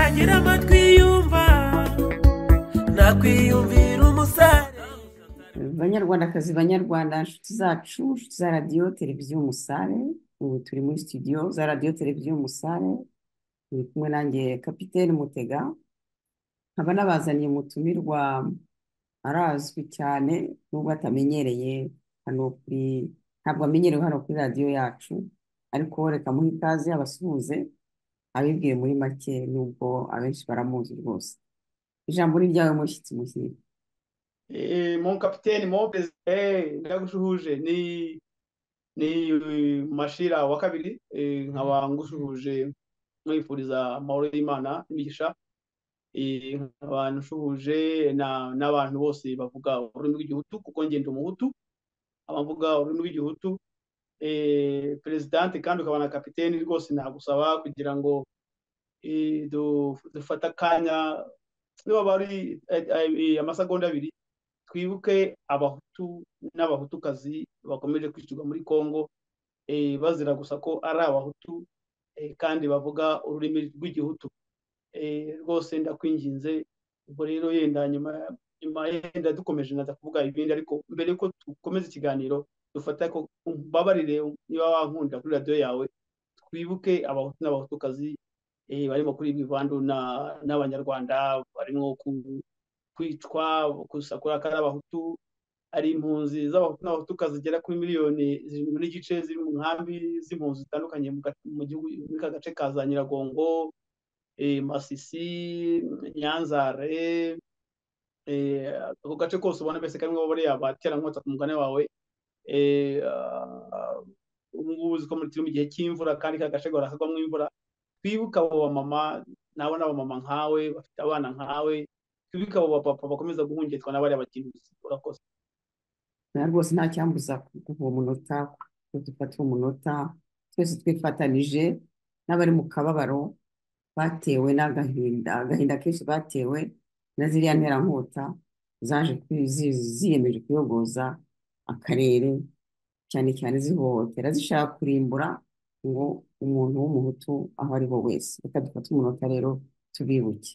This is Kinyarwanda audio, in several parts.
atera amatwi yumva nakwiyumvira umusare banyarwandakazi banyarwanda inshuti zacu inshuti za radiyo televiziyo umusare ubu turi muri studio za radiyo televiziyo umusare turi kumwe nanjye kapitene mutega nkaba nabazaniye umutumirwa arazwi cyane nubwo atamenyereye hano kuri ntabwo amenyerewe hano kuri radiyo yacu ariko reka muhe ikaze abasuhuze abibwiye muri make nubwo abenshi baramuzi rwose ijambo ni ryawe mushyitsi muhire mon kapiteni mon perezida ndagushuhuje ni ni mashira wa kabiri nkaba ngushuhuje mwifuriza amahoro y'imana n'imigisha nkaba nshuhuje n'abantu bose bavuga ururimi rw'igihutu kuko ngenda umuhutu abavuga ururimi rw'igihutu perezidanti kandi ukaba na kapiteni rwose nagusaba kugira ngo dufate akanya niba bari amasegonda abiri twibuke abahutu n'abahutukazi bakomeje kwishyurwa muri congo bazira gusa ko ari abahutu kandi bavuga ururimi rw'igihutu rwose ndakwinginze ubwo rero yenda nyuma nyuma yenda dukomeje naza kuvuga ibindi ariko mbere yuko dukomeza ikiganiro dufata ko mbabarire niba wankunda kuri radiyo yawe twibuke abahutu n'abahutukazi barimo kuri ibivandu n'abanyarwanda barimo kwicwa gusakura ko ari abahutu hari impunzi z'abahutu n'abahutukazi zigera kuri miliyoni zirindwi n'igice ziri mu nkambi z'impunzi zitandukanye mu gihugu muri ka gace ka za nyiragongo masisi nyanzare ako gace kose ubona mbese karimo bariya baterankwatsa ku mugani wawe ubu ngubu uzi ko turi mu gihe cy'imvura kandi ka gace gahora kagwamo imvura twibuka abo bamama nabona abamama nkawe bafite abana nkawe twibuke abo bapapa bakomeza guhungitwa n'abariya bakinuzi urakoze na rwose nta cyambuza kuguha umunota kuko dufata umunota twese twifatanije n'abari mu kababaro batewe n'agahinda agahinda kenshi batewe na ziriya nterankota zaje ziyemeje kuyogoza akarere cyane cyane zihohotera zishaka kurimbura ngo umuntu w'umuhutu aho ari we wese reka dufate umunota rero tubibuke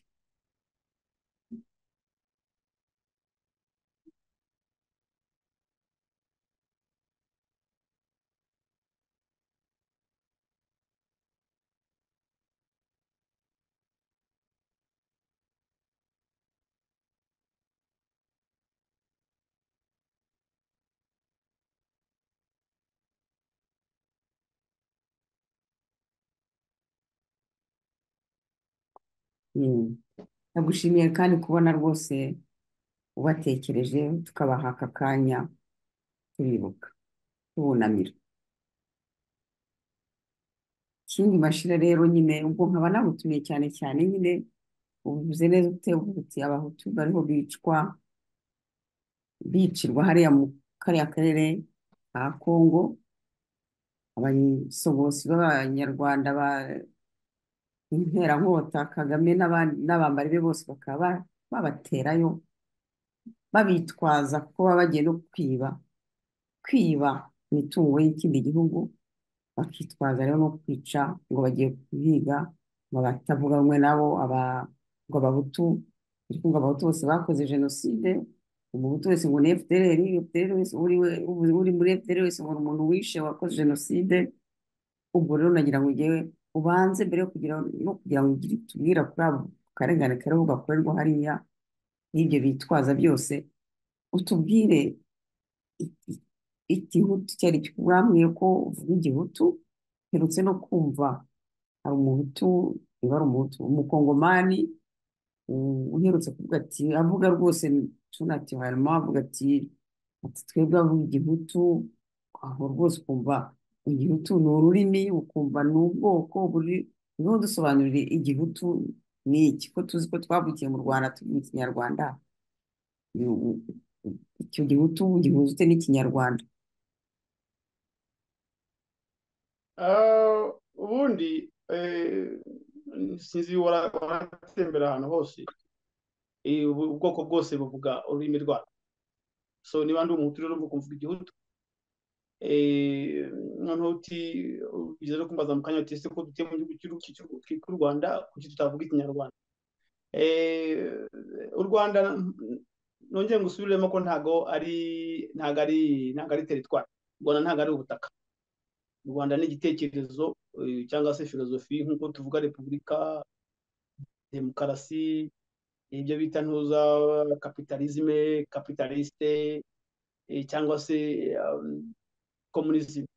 ndagushimiye kandi kubona rwose ubatekereje tukabaha aka kanya tubibuka tubunamira ikindi mashira rero nyine ubwo nkaba nabutumiye cyane cyane nyine ubuvuze neza uti abahutu bariho bicwa bicirwa hariya mu kariya karere ka kongo abasogosi b'abanyarwanda ba interankota kagame n'abambari be bose bakaba babaterayo babitwaza kuko baba bagiye no kwiba kwiba imitungo y'ikindi gihugu bakitwaza rero no kwica ngo bagiye kuhiga ngo batavuga rumwe nabo ngo abahutu ariko ngo abahutu bose bakoze jenoside umuhutu wese ngo ni fdr uri muri fdr wese ngo ni umuntu wishe wakoze jenoside ubwo rero nagira ngo ngewe ubanze mbere yo kugira no kugira ngo ugire tubwira kuri abo karengane kariho gakorerwa hariya n'ibyo bitwaza byose utubwire igihutu cyari kikubwambwiye ko uvuga igihutu mperutse no kumva hari umuhutu niba ari umuhutu umukongomani uherutse kuvuga ati avuga rwose tunati harimo avuga ati ati twebwe avuga igihutu aho rwose ukumva igihutu ni ururimi ukumva ni ubwoko buri niho dusobanurire igihutu ni iki ko tuzi ko twavukiye mu rwanda tuvuga ikinyarwanda icyo gihutu gihuzwe n'ikinyarwanda ubundi sinzi waratembera ahantu hose ubwoko bwose buvuga ururimi rwabo so niba ndi umuntu rero mvuga igihutu noneho uti ugeze no kumbaza mu kanya uti ese ko dutuye mu gihugu cy'u Rwanda kuki tutavuga ikinyarwanda Eh, u rwanda nongeye ngusubiremo ko ntago ari ntago ari ntago ari teritwari u rwanda ntago ari ubutaka u rwanda ni igitekerezo eh, cyangwa se filozofi nk'uko tuvuga repubulika demokarasi ibyo bita ntuza kapitalizme kapitalisite eh, cyangwa se komunizime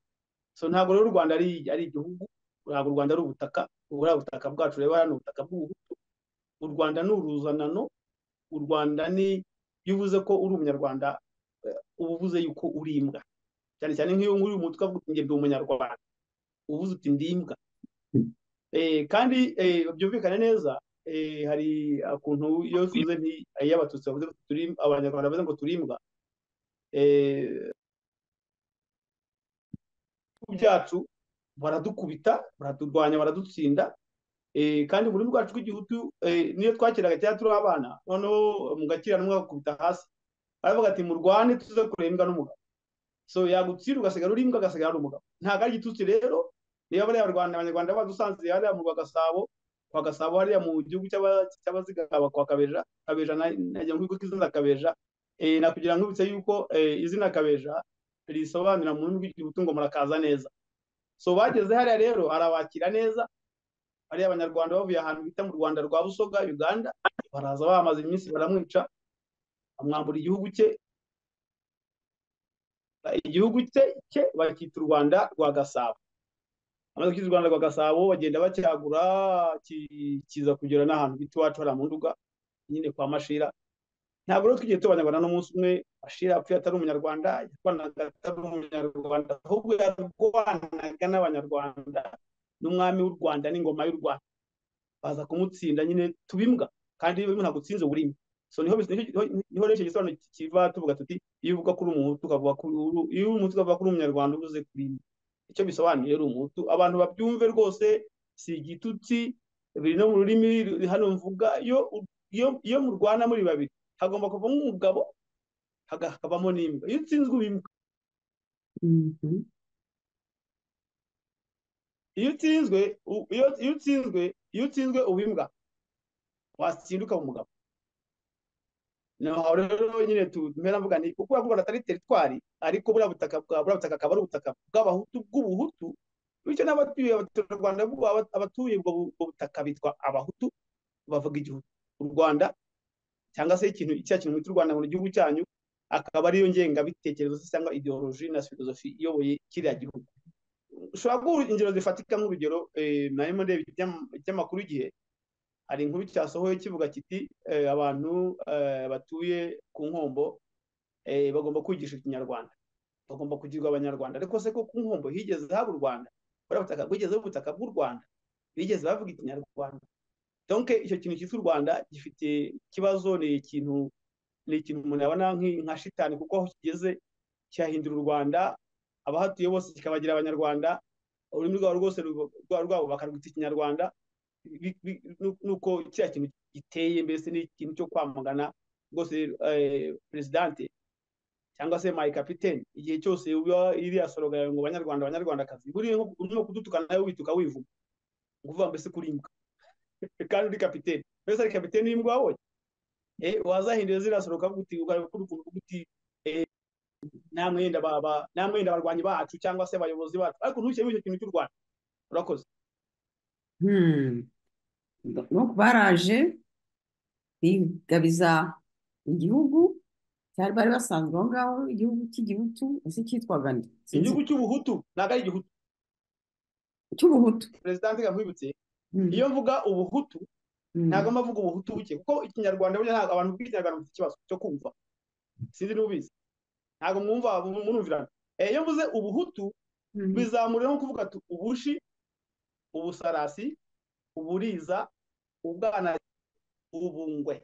so ntabwo rero u rwanda ari ari igihugu ntabwo u rwanda ari ubutaka ubura ubutaka bwacu reba hano ubutaka bw'ubuhutu u rwanda ni uruzanano u rwanda ni iyo uvuze ko uri umunyarwanda eh, uba uvuze yuko uri imbwa cyane cyane nk'iyo uri umutwe avuga uti njye ndi umunyarwanda uba uvuze uti ndi imbwa Eh, kandi eh, byumvikane neza eh, hari ukuntu iyo tuvuze nti iy'abatutsi bavuze ngo turi abanyarwanda bavuze ngo turi imbwa eh, byacu baradukubita baraturwanya baradutsinda eh, kandi buri rwacu rw'igihutu eh, niyo twakiraga cyangwa turi abana noneho mugakiranwa bakubita hasi baravuga ati murwane tuze kureba imbwa n'umugabo so yagutsinda ugasigara uri imbwa agasigara ari umugabo ntabwo ari igitutsi rero niba bariya barwanda abanyarwanda badusanze hariya mu rwagasabo kwa gasabo hariya mu gihugu cy'aba- cy'abazigaba kwa kabeja kabeja na- najya mu kigo k'izina kabeja eh, nakugira nkubitse yuko eh, izina kabeja risobanura mu rurimi rw'igihutu ngo murakaza neza so bageze hariya rero arabakira neza hariya abanyarwanda bavuye ahantu bita mu rwanda rwa busoga uganda baraza bamaze iminsi baramwica bamwambura igihugu cye igihugu cye cye bakita u rwanda rwa gasabo amaze gukita u rwanda rwa gasabo bagenda bacyagura ki- kiza kugera n'ahantu bita iwacu hariya mu nduga nyine kwa mashira ntabwo rero tugiye tubanyarwanda n'umunsi umwe mashira yapfuye atari umunyarwanda yarwanaga atari umunyarwanda ahubwo yarwanaga n'abanyarwanda n'umwami w'u rwanda n'ingoma y'u rwanda baza kumutsinda nyine tubimbwa kandi iyo ntabwo utsinze uba urimo so niho niho niho rero icyo gisobanuro kiva tuvuga tuti iyo uvuga kuri umuhutu ukavuga kuri uru- iyo uri umuhutu ukavuga kuri umunyarwanda uvuze kuri imwe icyo bisobanuye rero umuhutu abantu babyumve rwose si igitutsi biri no mu rurimi ruri hano mvuga iyo iyo iyo murwana muri babiri hagomba kuvamo umugabo haga- hakabamo n'imbwa iyo utsinzwe uba imbwa Mhm. iyo utsinzwe u- iyo iyo utsinzwe iyo utsinzwe uba imbwa watsinda ukaba umugabo naho rero nyine tu- mpera mvuga ni kuko uravuga ngo atari teritwari ariko buriya butaka bwa buriya butaka akaba ari ubutaka bw'abahutu bw'ubuhutu bityo n'abatuye abaturarwanda b'ubu- aba- abatuye ubwo bu- ubwo butaka bitwa abahutu bavuga igihugu u rwanda cyangwa se ikintu cya kintu mwita u rwanda mu gihugu cyanyu akaba ariyo ngengabitekerezo se cyangwa ideoloji na filozofi iyoboye kiriya gihugu ushobora guha ingero zifatika nk'urugero eh, narimo ndeba ikinyamu- ikinyamakuru igihe hari inkuru cyasohoye kivuga kiti eh, abantu eh, batuye ku nkombo eh, bagomba kwigisha ikinyarwanda bagomba kugirwa abanyarwanda ariko se ko ku nkombo higeze haba u rwanda buriya butaka bwigeze buba ubutaka bw'u rwanda bigeze bavuga ikinyarwanda donc icyo kintu cyitwa u rwanda gifite ikibazo ni ikintu ni ikintu umuntu yabona nk'i- nka shitani kuko aho kigeze cyahindura u rwanda abahatuye bose kikabagira abanyarwanda ururimi rwabo rwose ruba- rwa- rwabo bakarwita ikinyarwanda bi- bi- nu- nuko kiriya kintu giteye mbese ni ikintu cyo kwamagana rwose eh, peresidante cyangwa se my capitaine igihe cyose uba iriya soroga yawe ngo banyarwanda banyarwandakazi buriya nko- urimo kudutukana nawe wituka wivuma ngo uvuga mbese kuri imbwa kandi uri kapitaine mbese ari kapitaine y'imbwa wabonye eh wazahindura ziriya soroga ukavuga uti ukareba kuri ukuntu uvuga uti nta mwenda baba nta mwenda abarwanyi bacu cyangwa se abayobozi bacu ariko ntushyiremo icyo kintu cy'u Rwanda urakoze Hmm. Donc baraje bigabiza igihugu cyari bari basanzwe aho ngaho igihugu cy'igihutu ese cyitwaga nde sinzi igihugu cy'ubuhutu ntabwo ari igihutu cy'ubuhutu perezida ntigamwibutse Hmm. iyo mvuga ubuhutu Hmm. ntabwo mvuga ubuhutu buke kuko ikinyarwanda burya ntabwo abantu bw'ikinyarwanda bafite ikibazo cyo kumva sinzi n'ubizi ntabwo mwumva murumvirana Eh, iyo mvuze ubuhutu Hmm. bizamura nko kuvuga ati ubushi ubusarasi uburiza ubwana ubungwe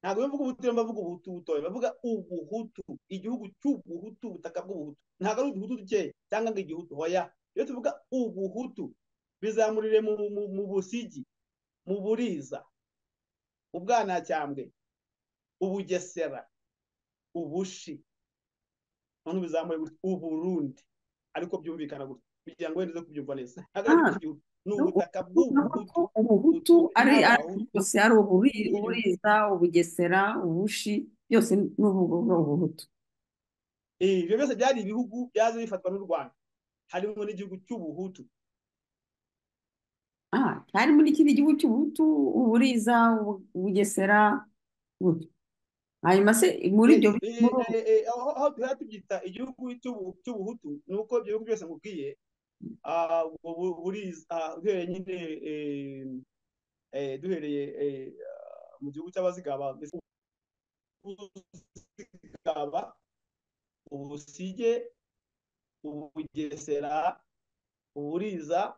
ntabwo iyo mvuga ubuhutu mbavuga ubuhutu butoya bavuga ubuhutu igihugu cy'ubuhutu ubutaka bw'ubuhutu ntabwo ari uduhutu dukeya cyangwa ngo igihutu hoya iyo tuvuga ubuhutu bizamurire mu, mu, mu busigi mu buriza mu bwanacyambwe ubugesera ubushi noneho bizamure gutya uburundi ariko byumvikana gutya kugira ngo wende kubyumva neza ntabwo ari Ah, igihugu ni ubutaka Urabona ko bw'ubuhutu ubuhutu ari n'abahutu yose ari uburi Iyo- uburiza ubugesera ubushi byose ni ubu- ni ubuhutu Eh, ibyo byose byari ibihugu byaje bifatwa n'u rwanda harimo n'igihugu cy'ubuhutu ah hari muri kindi gihugu cy'ubuhutu uburiza ubu- ubugesera gutyo hanyuma se muri ibyo Eh, muri eh, eh, eh, aho aho tuba tubyita igihugu cy'ubu- cy'ubuhutu ni uko ibyo bihugu byose nkubwiye ah, bu- bu- buriza ah, uhereye nyine eh, eh, duhereye eh, ah, mu gihugu cy'abazigaba mbese ubuzigaba ubusige ubugesera uburiza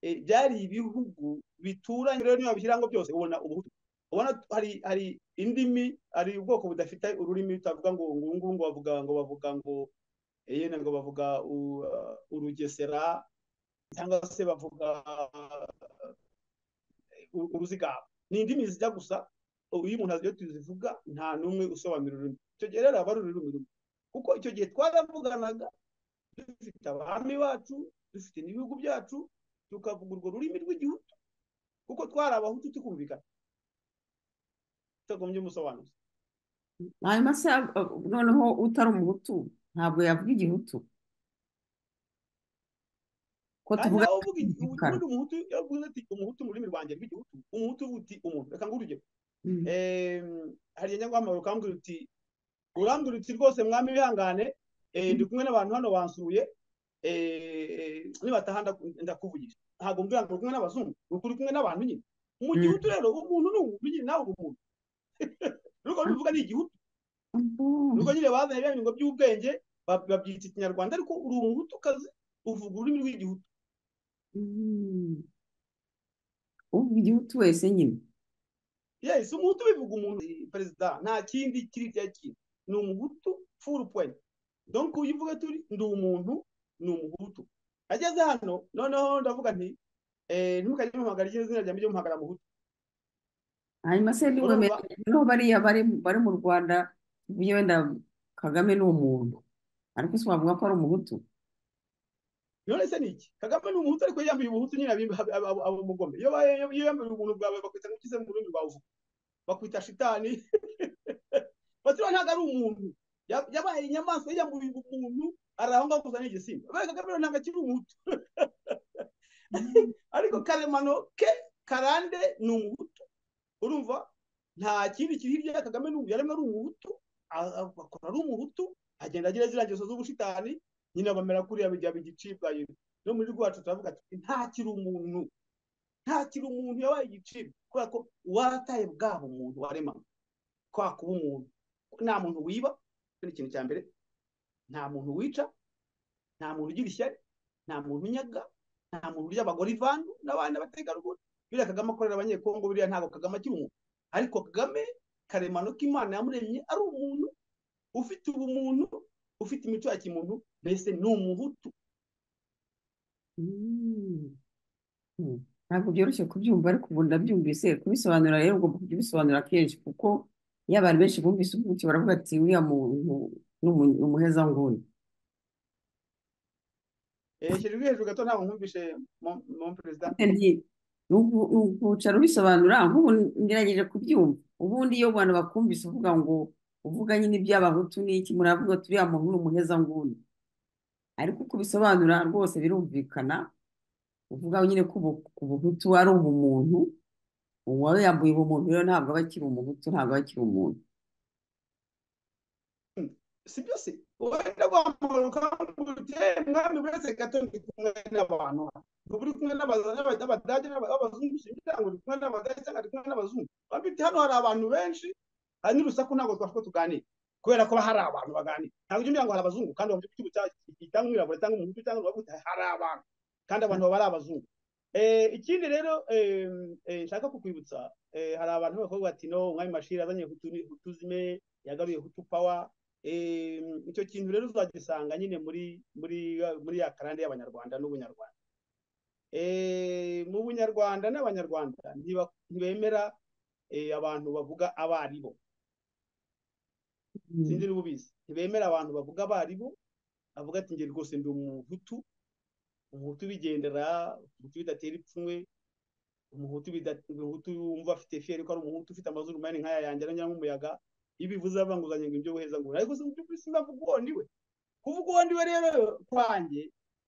eh, byari ibihugu bituranye rero niba bishyiramo byose ubona ubuhutu ubona hari hari indimi hari ubwoko budafite ururimi bitavuga ngo ngungu ngo bavuga ngo bavuga ngo eh, yenda ngo bavuga u- uh, urugesera cyangwa se bavuga uh, u- uruzigaba ni indimi zijya gusa ubu iyo umuntu azi iyo tuzivuga nta n'umwe usobanura ururimi icyo gihe rero aba ari ururimi rumwe kuko icyo gihe twaravuganaga dufite abami bacu dufite n'ibihugu byacu tukavuga urwo rurimi rw'igihugu kuko twari abahutu tukumvikana tutagombye umusobanuzi hanyuma se ab- ab- noneho utari umuhutu ntabwo yavuga igihutu ko Ah, tuvuga nawe uvuga igi- ubu- igikara ubundi umuhutu iyo uvuze uti umuhutu mu rurimi rwanjye rw'igihugu umuhutu uba uti umuntu reka nguhe urugero Mhm. Em, hari igihe njya guhamagara ukambwira uti urambwira uti rwose mwami wihangane eh, ndi kumwe n'abantu hano bansuye eh, nibataha ndaku- ndakuvugisha ntabwo mbwira ngo uri kumwe n'abazungu ubwo uri kumwe n'abantu nyine mu Mm. gihutu rero umuntu ni umuntu nyine nawe uri umuntu nuko bivuga ni igihutu Ambon. nuko nyine bazanye bya bintu by'ubwenge ba- babyita ikinyarwanda ariko uri umuhutukazi uvuga ururimi rw'igihutu Mm. uvuga igihutu wese nyine yes umuhutu bivuga umuntu eh, perezida nta kindi kiri cya kindi ni umuhutu full point donc uyu uvuga turi ndi umuntu ni umuhutu ageze hano noneho ndavuga nti eh, ntimukajye muhamagara iryo zina ryanjye mujye muhamagara muhutu hanyuma se urumva ntiwemeranya naho bariya bari bari mu rwanda tuvuge wenda kagame ni umuntu ariko si wavuga ko ari umuhutu none se ni iki kagame ni umuhutu ariko yambaye ubuhutu nyine abimba- ab- ab- aba umugome iyo baye- iyo yambaye ubuntu bwawe bakwita nk'ikize mu rurimi rwawe uvuga bakwita shitani baturiya ntabwo ari umuntu Ya- yabaye inyamaswa yiyambuye umuntu arahonga gusa ni igisimba Buriya kagame rero ntabwo akiri umuhutu Mm. ariko karemano ke karande ni umuhutu urumva nta kindi kiri hirya ya kagame n'ubu yaremwe ari umuhutu a- a- akora ari umuhutu agenda agira ziriya ngeso z'ubushitani nyine bamera kuriya bijya bigicibwa nyine no muri rwacu turavuga tuti nta kiri umuntu nta kiri umuntu yabaye igicibwa kubera ko warataye bwaba umuntu waremanywe kwa kuba umuntu nta muntu wiba icyo ni ikintu cya mbere nta muntu wica nta muntu ugira ishyari nta muntu unyaga nta muntu urya abagore ivandu n'abana bategarugori biriya kagame akorera abanyekongo biriya ntabwo kagame akiri umuntu ariko kagame karemano k'imana yamuremye ari umuntu ufite ubumuntu ufite imico ya kimuntu mbese ni umuhutu Mm. Mm. ntabwo byoroshye kubyumva ariko ubu ndabyumvise kubisobanura rero ugomba kujya ubisobanura kenshi kuko iyo abantu benshi bumvise ubuki baravuga ati uriya muntu ni umu- ni umuhezanguni Eh, shyira ijwi hejuru gato ntabwo nkumvishe mon perezida Ni uku- ni ukucara ubisobanura nk'ubu ngerageje kubyumva ubundi iyo abantu bakumvise uvuga ngo uvuga nyine iby'abahutu n'iki muravuga ati uriya muntu ni umuhezanguni ariko uko ubisobanura rwose birumvikana uvuga nyine ko ubu- ubuhutu ari ubumuntu uwawe yambuye ubumuntu rero ntabwo aba akiri umuhutu ntabwo aba akiri umuntu si byo se wenda guhamagara ukambwira uti "Eh, mwami buretse gato ndi kumwe n'abantu ubu uri kumwe n'aba- n'aba- n'abadage n'aba- n'abazungu simbita ngo ndi kumwe n'abadage cyangwa ndi kumwe n'abazungu wambwira uti hano hari abantu benshi hari n'urusaku ntabwo twashobora tuganira kubera kuba hari abantu baganira ntabwo ujya umbwira ngo hari abazungu kandi wumva igihugu cyangwa umwirabura cyangwa umuhutu cyangwa uwavuga hari abantu kandi abantu baba ari abazungu Eh, ikindi rero eh, eh, nshaka kukwibutsa eh, hari abantu bakobwa bati no umwami mashira azanye hutu ni- hutu zime yagaruye hutu power Eh, icyo kintu rero uzagisanga nyine muri muri muri ya karande y'abanyarwanda n'ubunyarwanda Eh, mu bunyarwanda n'abanyarwanda ntiba- ntibemera eh, abantu bavuga abaribo Mm. sinzi niba ubizi ntibemera abantu bavuga abaribo bavuga ati njye rwose ndi umuhutu umuhutu bigendera umuhutu bidatera ipfunwe umuhutu bida- umuhutu wumva afite fiyeri ko ari umuhutu ufite amazuru manini nk'aya yanjye aranyuramo umuyaga iyo ubivuze avanguzanya ngo ibyo buheza ngo ariko se mu by'ukuri sinavuga uwo ndiwe kuvuga uwo ndiwe rero kwanjye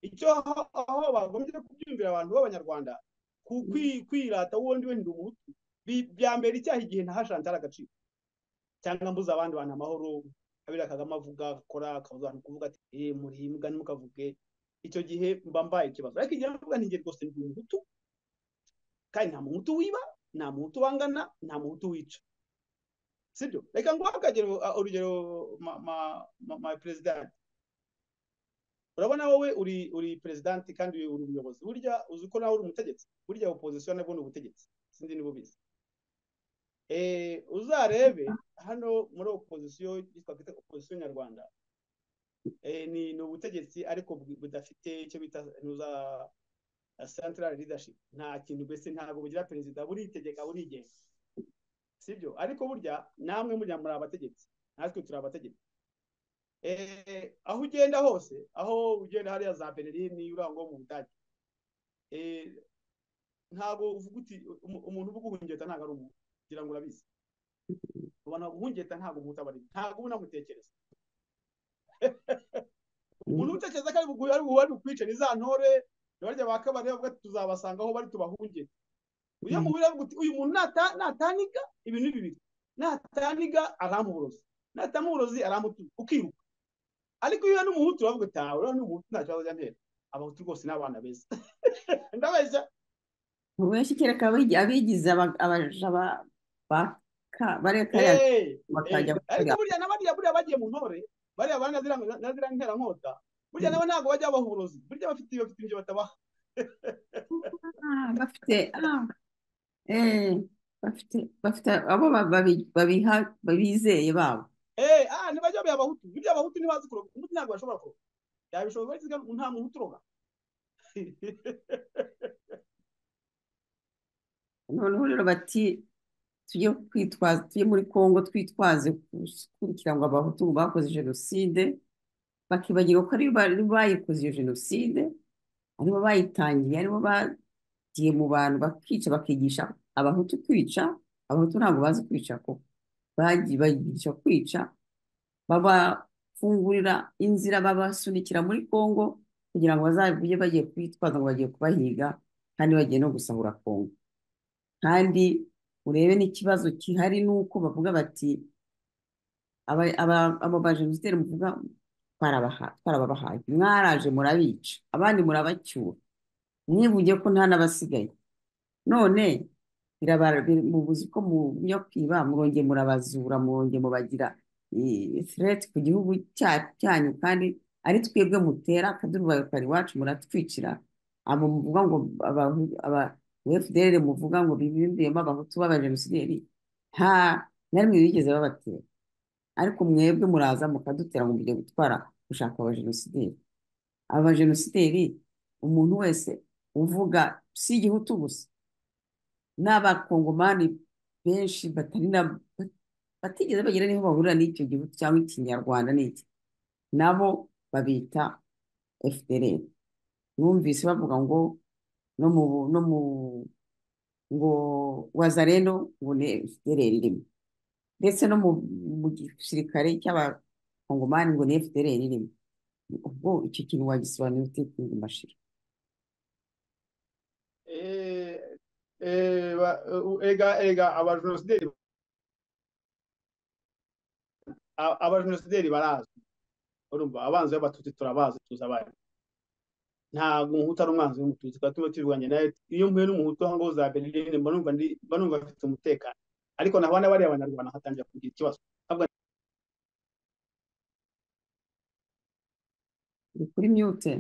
icyo aho- aho bagombye kubyumvira abantu b'abanyarwanda ku- kwi- kwirata uwo ndiwe ndi umuhutu bi- bya mbere icyaha igihe ntahashanje ari agaciro cyangwa mbuze abandi bantu amahoro kabira kagame avuga akora akabuza abantu kuvuga ati eh murimbwa ntimukavuge icyo gihe mba mbaye ikibazo ariko igihe mvuga nti njye rwose ndi umuhutu kandi nta muhutu wiba nta muhutu wangana nta muhutu wica sibyo reka nguhe akagero urugero ma- ma- ma- ma president urabona wowe uri uri perezidanti kandi uri umuyobozi burya uzi ko nawe uri umutegetsi burya opozisiyo nabwo ni ubutegetsi sinzi niba ubizi Eh, uzarebe hano muri opozisiyo yitwa kwita opozisiyo nyarwanda Eh, ni ni ubutegetsi ariko bu- budafite icyo bita ntuza central leadership nta kintu mbese ntabwo bugira perezida buritegeka burigenga sibyo ariko burya namwe mujya muri abategetsi natwe turi abategetsi Eh, aho ugenda hose aho ugenda hariya za Berlin urangwa mu Budage eh ntago uvuga uti umu- umuntu uvuga uhungeta ntago ari umuntu kugira ngo urabizi ubona uhungeta ntago umuntu aba ari ntago uba unamutekereza umuntu utekereza ko ari bugu- ari bugu- ari bukwice ni za ntore barya ba kabare bavuga ati tuzabasanga aho bari tubahungete uyo muhura avuga uti uyu muntu nata- nataniga ibintu ni bibiri nataniga aramuburozi natamuburozi aramutuka ukiruka ariko iyo ni umuhutu uravuga ati ntawe ni umuhutu nta kibazo cyantera abahutu rwose ni abana beza ndabeshya benshi kereka abigi- abigize aba- abaja ba- baka bareka ya Eh, eh, bakajya ariko bakora burya na bariya burya bagiye mu ntore bariya bana na ziriya nterankota burya nabo ntabwo bajya babaha uburozi burya bafite bafite ibyo batabaha Ah, bafite ah, eh, bafite bafite abo ba- babi- babiha- babizeye babo eh ah ntibajya babiha abahutu burya abahutu ntibazi kuroga umuhutu ntabwo bashobora kuroga yabishobora ariko nta muhutu uroga noneho rero bati tujye kwitwaza tujye muri Kongo twitwaze gukurikira ngo abahutu bakoze jenoside bakibagirwa ko aribo bari bayikoze iyo jenoside aribo bayitangiye aribo bagiye mu bantu bakica bakigisha abahutu kwica abahutu ntabwo bazi kwica ko bagiye bayigisha kwica babafungurira inzira babasunikira muri Kongo kugira ngo bazajye bagiye kwitwaza ngo bagiye kubahiga kandi bagiye no gusahura Kongo kandi urebe n'ikibazo gihari ni uko bavuga bati aba- aba- abo bajenositeri muvuga twarabaha- twarababahaye mwaraje murabica abandi murabacyura mwivuge ko nta n'abasigaye none birabara mubuzi ko mujya kwiba murongeye murabazura murongeye mubagira threat ku gihugu cya- cyanyu kandi ari twebwe mutera akadurubayo kari iwacu muratwicira abo muvuga ngo aba- aba- FDLR muvuga ngo bibimbiyemo abahutu b'abajenosideri nta na rimwe bigeze babatera ariko mwebwe muraza mukadutera ngo mujye gutwara gushaka abajenosideri abajenosideri umuntu wese uvuga si igihutu gusa n'abakongomani benshi batari na batigeze bagera niho bahurira n'icyo gihutu cyangwa ikinyarwanda n'iki nabo babita FDLR numvise bavuga ngo no mu no mu ngo wazareno ngo ni FDLR irimo ndetse no mu mu gisirikare cy'abakongomani ngo ni FDLR irimo ubwo icyo kintu wagisobanura ute kingi mashira eh eh ba- ega ega abajenosideri a- abajenosideri barazwi urumva abanzi b'abatutsi turabazi tuzi abari ntabwo umuhutu ari umwanzi w'umututsi tukaba turimo tubivuganye nawe iyo mpuye n'umuhutu aho ngaho za berlin mba numva ndi mba numva afite umutekano ariko naho n'abariya abanyarwanda hatangira kugira ikibazo ni kuri mute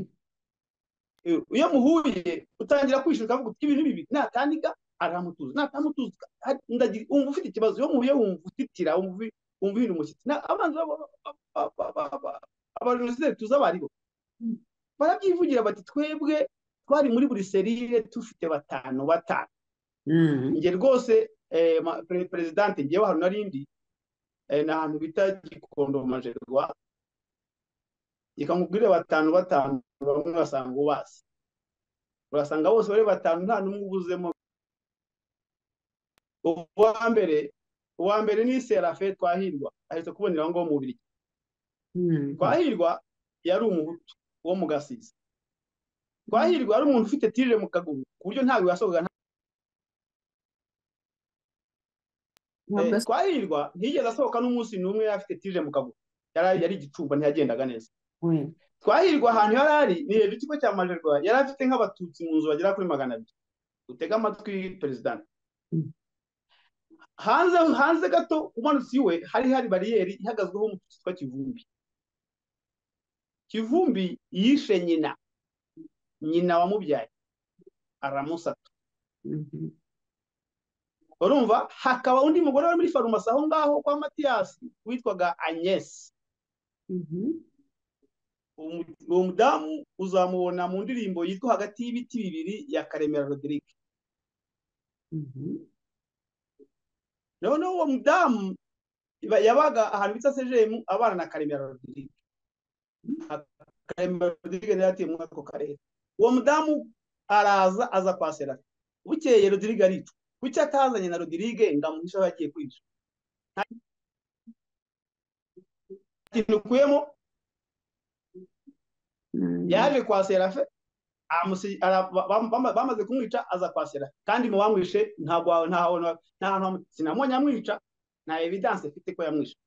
Eh, iyo muhuye utangira kwishyura ukavuga uti ibintu bibi natanika aramutuza natamutuza ari- ndagira wumva ufite ikibazo iyo muhuye wumva utitira wumva wumva ibintu umushyitsi Na- abanzi b'aba- ba- ba- ba- ba- abajenosideri tuzi abo ari bo barabyivugira bati twebwe twari muri buri serire dufite batanu batanu Mm. njye rwose eh, ma- pre- perezidante ngewe hano narindi eh, ni ahantu bita gikondo mu majerwa reka nkubwire batanu batanu bamwe basanga ubazi urasanga bose bari batanu nta n'umwe ubuzemo uwa mbere uwa mbere ni serafe twahirwa ahita kubonera aho ngaho mu biryo twahirwa yari umuhutu wo mu gasiza twahirwa yari umuntu ufite tirire mu kaguru ku buryo ntabwo yasohoka twahirwa ntiyigeze asohoka n'umunsi n'umwe afite tirire mu kaguru yari yari igicuba ntiyagendaga neza twahirwa ahantu yari ari ni hejuru ikigo cya majerwa yari afite nk'abatutsi mu nzu bagera kuri magana abiri utega amatwi perezida hanze hanze gato umanutse iwe hari hari bariyeri ihagazweho umututsi witwa kivumbi kivumbi yishe nyina nyina wamubyaye aramusata urumva hakaba undi mugore wari muri farumasi aho ngaho kwa matiyasi witwaga agnesi uwo mudamu uzamubona mu ndirimbo yitwa hagati y'ibiti bibiri ya karemera rodirike noneho uwo mudamu yabaga ahantu bita sejemu abana na karemera rodirike karemera rodirike nayo atuye muri ako karere uwo mudamu araza aza kwa serafi bukeye rodirike aricwa kuki atazanye na rodirike ngo amuhishe aho yagiye kwica nta kintu ukuyemo yaje kwa serafe bamaze kumwica aza kwa serafe kandi mu bamwishe sinamubonye amwica nta evidanse ifite ko yamwishe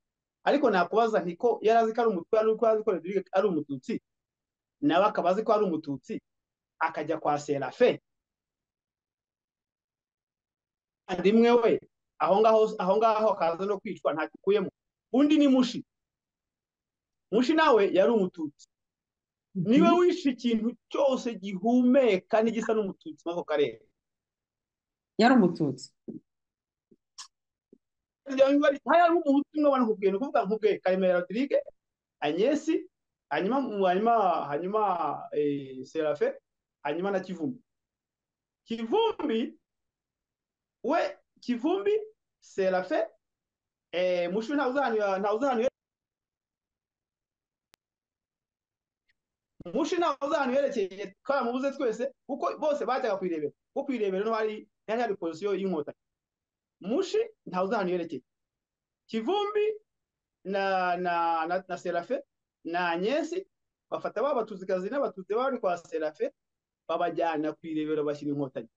ariko nakubaza nti ko yari azi ko ari umutwe yari azi ko ari umututsi nawe akaba azi ko ari umututsi akajya kwa serafe rimwe we aho ngaho aho ngaho akaza no kwicwa ntacyo ukuyemo undi ni mushi mushi nawe yari umututsi niwe wishe ikintu cyose gihumeka n'igisa n'umututsi muri ako karere yari umututsi hari umuhutu umwe abantu nkubwiye ni ukuvuga nkubwiye karemera rodirike anyesi hanyuma hanyuma hanyuma serafe hanyuma na kivumbi kivumbi we kivumbi serafe mushu ntawuzahanira mushi ntabwo uzahantu yerekeye twaramubuze twese kuko bose bajyaga ku irebero kuko ku irebero no hari yari hari polisiyo y'inkotanyi mushi ntabwo uzahantu yerekeye kivumbi na na na, na serafe na nyesi bafata ba batuzikazi n'abatutsi baba bari kwa serafe babajyana ku irebero bashyira inkotanyi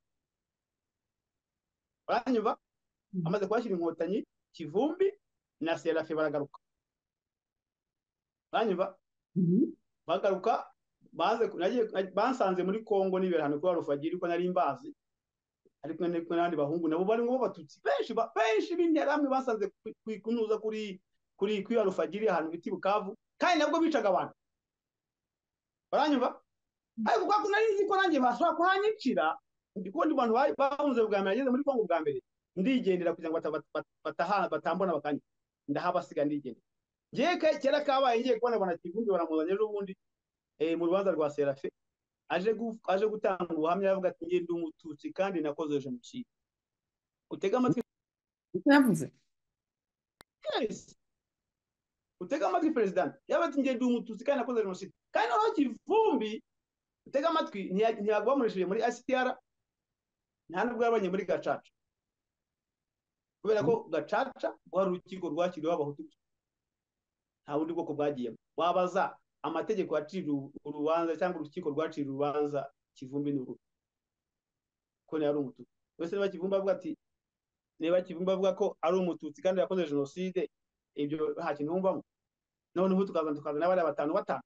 baranyumva amaze kubashyira inkotanyi kivumbi na serafe baragaruka baranyumva bagaruka bansanze muri congo nibera ahantu kuri rufagiri ko nari mbazi ariko kumwe n'abandi bahungu nabo barimo b'abatutsi benshi benshi b'interahamwe basanze kunuza kuri kuri kuri rufagiri ahantu bita bukavu kandi nabwo bicaga abantu baranyumva ariko kwa nari nzi ko nanjye bashobora kuhanyicira ndikundi abantu bahunze bwa mbere nageze muri congo bwa mbere ndigendera kugira ngo batambona bakanyica ndahabasiga ndigendera ngiye kera kabaye ngiye kubona abona kivumbi baramuzanye ejo bundi mu rubanza rwa serafe aje gutanga ubuhamya yavuga ati ngende umututsi kandi nakoze jenoside utega amatwi yavuze utega amatwi perezida yaba ati ngende umututsi kandi nakoze jenoside kandi noneho kivumbi utega amatwi ntiyago bamurishije muri asitiyara nta nubwo yabonye muri gacaca kubera ko gacaca rwari urukiko rwashyiriweho abahutu nta bundi bwoko bwagiyemo wabaza amategeko yacira urubanza cyangwa urukiko rwacira urubanza kivumbi ni uruhu ko yari umututsi wese niba kivumbi avuga ati niba kivumbi avuga ko ari umututsi kandi yakoze jenoside ibyo nta kintu wumvamo noneho tukaza tukazana bariya batanu batanu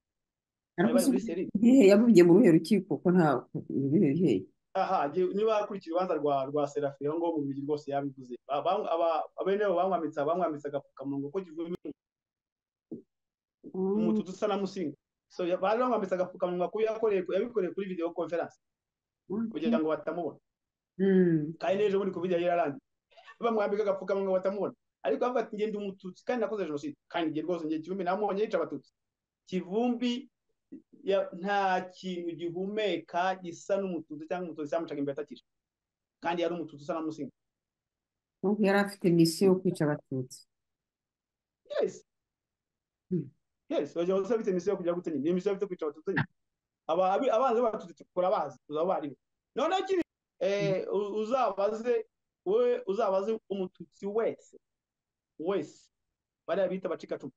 yabumbye muri urwo rukiko ko nta bihe aha niba akurikira urubanza rwa rwa serafi aho ngaho mu bigi rwose yabivuze abene bamwamitse bamwamitse agapfukamunwa ko kivumbi umututu usa na musinga so bari bamwambitse agapfukamunwa kuko yabikoreye kuri video conference kugira ngo batamubona kandi n'ejo bundi covid yari yararangiye bamwambika agapfukamunwa batamubona ariko bavuga ati ngenda umututsi kandi nakoze jenoside kandi ngiye rwose ngiye kivumbi namubonye yica abatutsi kivumbi nta kintu gihumeka gisa n'umututsi cyangwa umututsi cyamucaga imbere atakije kandi yari umututsi usa na musinga yari afite misiyo yo kwica abatutsi yes yes urajya wese afite misiyo yo kujya gutenya ni misiyo afite kwica abatutsi abanzi b'abatutsi tukura bazi tuzaba baribo noneho kiri eh, u- uzabaze we uzabaze umututsi wese wese bariya bita abacikacumu